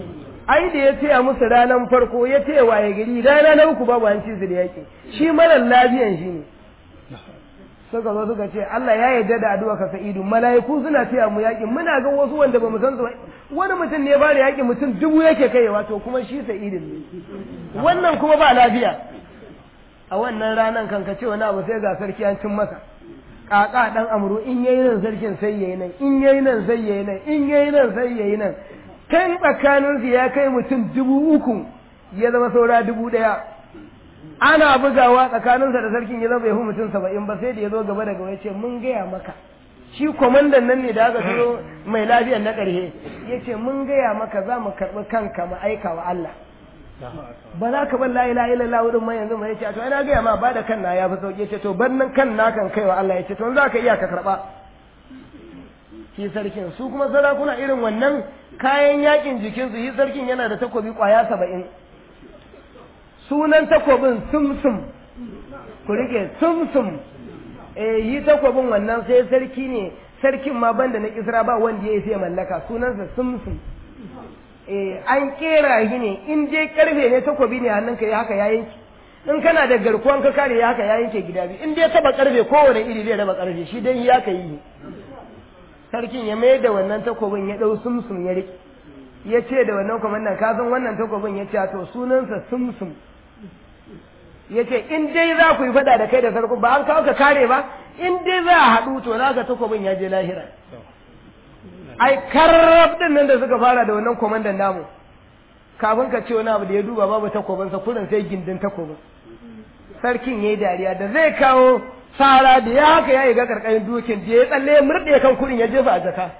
Speaker 1: ai da ya taya musu ranar farko ya taya waye gari rana na uku babu an ci su da yaƙi shi marar lafiyan shi ne suka zo suka ce Allah ya yarda da addu'a ka sa'idu mala'iku suna taya mu yaƙi muna ga wasu wanda bamu san su ba wani mutum ne ya bada yaƙi mutum dubu yake kaiwa to kuma shi sa'idin ne wannan kuma ba lafiya a wannan ranan kan ka ce wani abu sai ga sarki an cin masa kaka dan amru in yayi nan sarkin sai yayi nan in yayi nan sai yayi nan in yayi nan sai yayi nan kan tsakanin su ya kai mutum dubu uku ya zama saura dubu daya ana bugawa tsakaninsa da sarkin ya zama bai hu mutum saba'in ba sai da ya zo gaba da gaba ya ce mun gaya maka shi kwamandan nan ne da aka turo mai lafiyan na ƙarshe ya ce mun gaya maka za mu karɓi kanka mu aika wa Allah ba za ka bar la ilaha illallah wurin ma yanzu mai yace to ina ga ma ba da kan na ya fi sauki yace to bar nan kan na kan kaiwa Allah yace to za ka iya ka karba shi sarkin su kuma sarakuna irin wannan kayan yakin jikin su shi sarkin yana da takobi kwaya saba'in sunan takobin sumsum ku rike sumsum eh yi takobin wannan sai sarki ne sarkin ma banda na kisra ba wanda ya sai mallaka sunansa sumsum an kera shi ne in je karfe ne takobi ne hannunka ya haka ya yanke in kana da garkuwan ka kare ya haka ya yanke gida biyu in dai taba karfe kowane iri zai raba karfe shi dai ya ka yi sarkin ya mai da wannan takobin ya dau sumsum ya rike ya ce da wannan kwamandan ka san wannan takobin ya ce to sunansa sumsum ya ce in dai za ku yi fada da kai da sarku ba an kawo ka kare ba in dai za a haɗu to za ka takobin ya je lahira ai karrab din nan da suka fara da wannan komandan namu kafin ka ce wani abu da ya duba babu takobinsa kurin sai gindin takobin sarkin yayi dariya da zai kawo sara da ya haka ya ga karkashin dukin da ya tsalle ya murɗe kan kurin ya jefa a jaka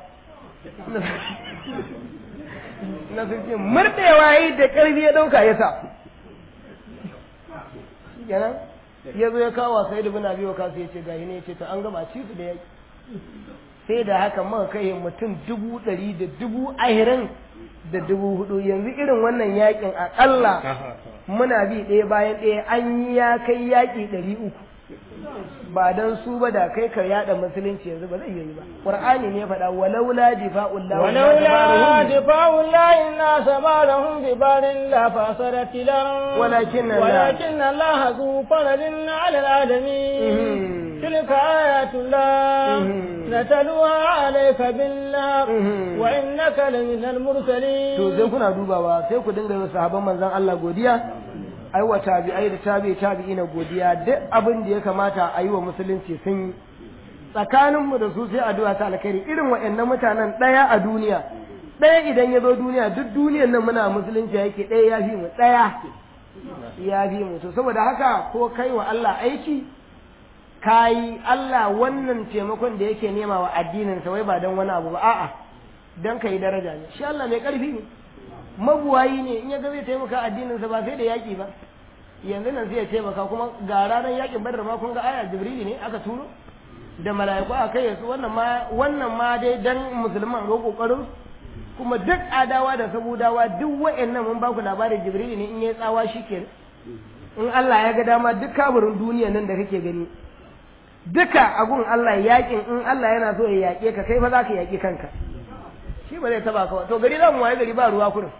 Speaker 1: na sarki murɗewa yi da ƙarfi ya ɗauka ya sa kenan ya zo ya kawo sai da bina biyo kasu ya ce gahi ne ya ce to an gama ci su da yaki sai da haka muka kai mutum dubu ɗari da dubu ahirin da dubu hudu yanzu irin wannan yakin akalla muna bi ɗaya bayan ɗaya an yi ya kai yaƙi ɗari uku ba dan su ba da kai ka yada musulunci yanzu ba zai yi ba qur'ani ne faɗa walaula difa'ullah
Speaker 2: ولولا دفاع الله الناس بعضهم ببعض لفسدت الأرض
Speaker 1: ولكن الله-
Speaker 2: ولكن الله ذو فضل على العالمين
Speaker 1: Mhm.
Speaker 2: تلك آيات الله
Speaker 1: Mhm.
Speaker 2: نتلوها عليك بالله
Speaker 1: Mhm.
Speaker 2: وإنك لمن المرسلين
Speaker 1: to sai kuna dubawa sai ku dinga yi sahabban manzon Allah godiya ai wa tabi'ai da tabi'i tabi'ina godiya duk abin da ya kamata a yi wa musulunci sun yi tsakanin mu da su sai addu'a ta alkhairi irin waɗannan mutanen ɗaya a duniya ɗaya idan ya zo duniya duk duniyar nan muna musulunci yake ɗaya ya fi mu ɗaya ya fi mu to saboda haka ko kai wa Allah aiki kayi Allah wannan taimakon da yake nema wa addinin sa wai ba don wani abu ba a'a don ka yi daraja ne shi Allah mai ƙarfi ne mabuwayi ne in ya ga zai taimaka addininsa ba sai da yaƙi ba yanzu nan zai taimaka kuma ga ranar yaƙin badar ma kun ga aya jibrili ne aka turo da mala'iku a kai su wannan ma wannan ma dai dan musulman ga kokarin kuma duk adawa da sabudawa duk wa'annan mun baku labarin jibrili ne in yayi tsawa shikenan in Allah ya ga dama duk kaburin duniya nan da kake gani duka agun Allah yaƙin in Allah yana so ya yaƙe ka kai fa za ka yaƙi kanka shi ba zai taba kawai to gari za mu waye gari ba ruwa kurin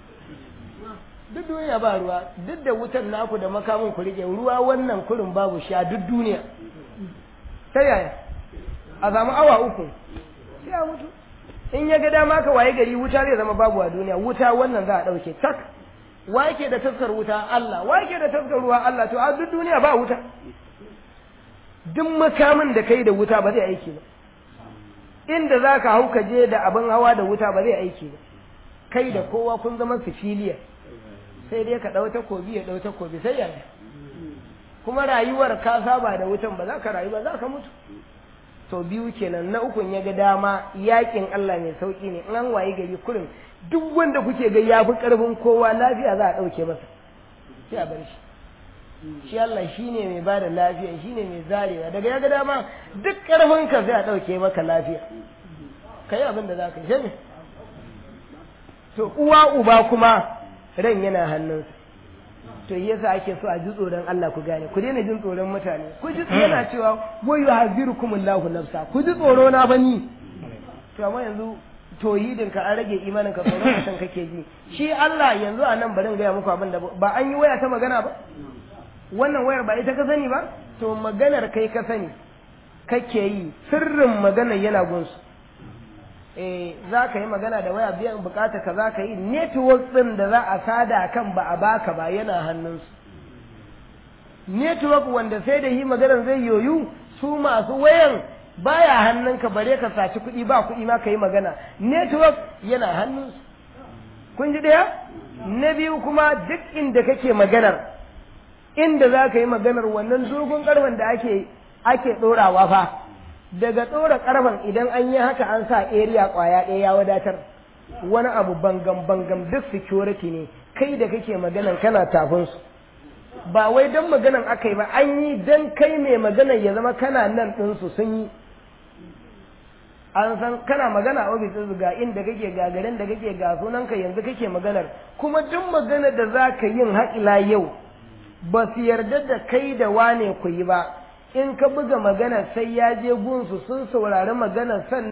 Speaker 1: duk duniya ba ruwa duk da wutan naku da makamin ku rike ruwa wannan kurin babu sha duk duniya ta yaya a samu awa uku sai a mutu in ya ga dama ka waye gari wuta zai zama babu a duniya wuta wannan za a ɗauke tak wa yake da taskar wuta Allah wa yake da taskar ruwa Allah to a duk duniya ba wuta duk makamin da kai da wuta ba zai aiki ba inda za ka hau ka je da abin hawa da wuta ba zai aiki ba kai da kowa kun zama sifiliya sai dai ka ɗau takobi ya ɗau takobi sai yaya kuma rayuwar ka saba da wutan ba za ka rayu ba za ka mutu to biyu kenan na ukun ya ga dama yakin Allah mai sauki ne in an waye gari kurin duk wanda kuke ga ya fi ƙarfin kowa lafiya za a ɗauke masa sai a bar shi shi Allah shi ne mai bada lafiya shi ne mai zarewa daga ya ga dama duk ƙarfinka sai a ɗauke maka lafiya ka yi abin da za ka yi sai me? to uwa uba kuma ran yana hannunsa to yasa ake so a ji tsoron Allah ku gane ku daina jin tsoron mutane ku ji yana cewa wa yuhazzirukumullahu nafsa ku ji tsoro na bani to amma yanzu tohidin ka an rage imanin ka tsoron mutum kake ji shi Allah yanzu a nan bari in gaya muku abin da ba an yi waya ta magana ba wannan wayar ba ita ka sani ba to maganar kai ka sani kake yi sirrin maganar yana gunsu eh za ka yi magana da waya biyan bukata ka za ka yi network din da za a sada kan ba a baka ba yana hannunsu network wanda sai da yi maganar zai yoyu su masu wayan baya hannunka bare ka saci kuɗi ba kuɗi ma ka yi magana network yana hannunsu kun ji ɗaya na biyu kuma duk inda kake maganar inda za ka yi maganar wannan dogon ƙarfen da ake ake ɗorawa fa daga ɗora ƙarfen idan an yi haka an sa area ƙwaya ɗaya ya wadatar wani abu bangam bangam duk security ne kai da kake maganan kana tafin su ba wai don maganan aka yi ba an yi don kai mai maganan ya zama kana nan ɗinsu sun yi an san kana magana a ofis ɗin ga inda kake ga garin da kake ga sunanka yanzu kake maganar kuma duk maganar da za ka yin haƙila yau ba su yarda da kai da wane ku yi ba in ka buga maganar sai ya je gunsu sun saurari maganar san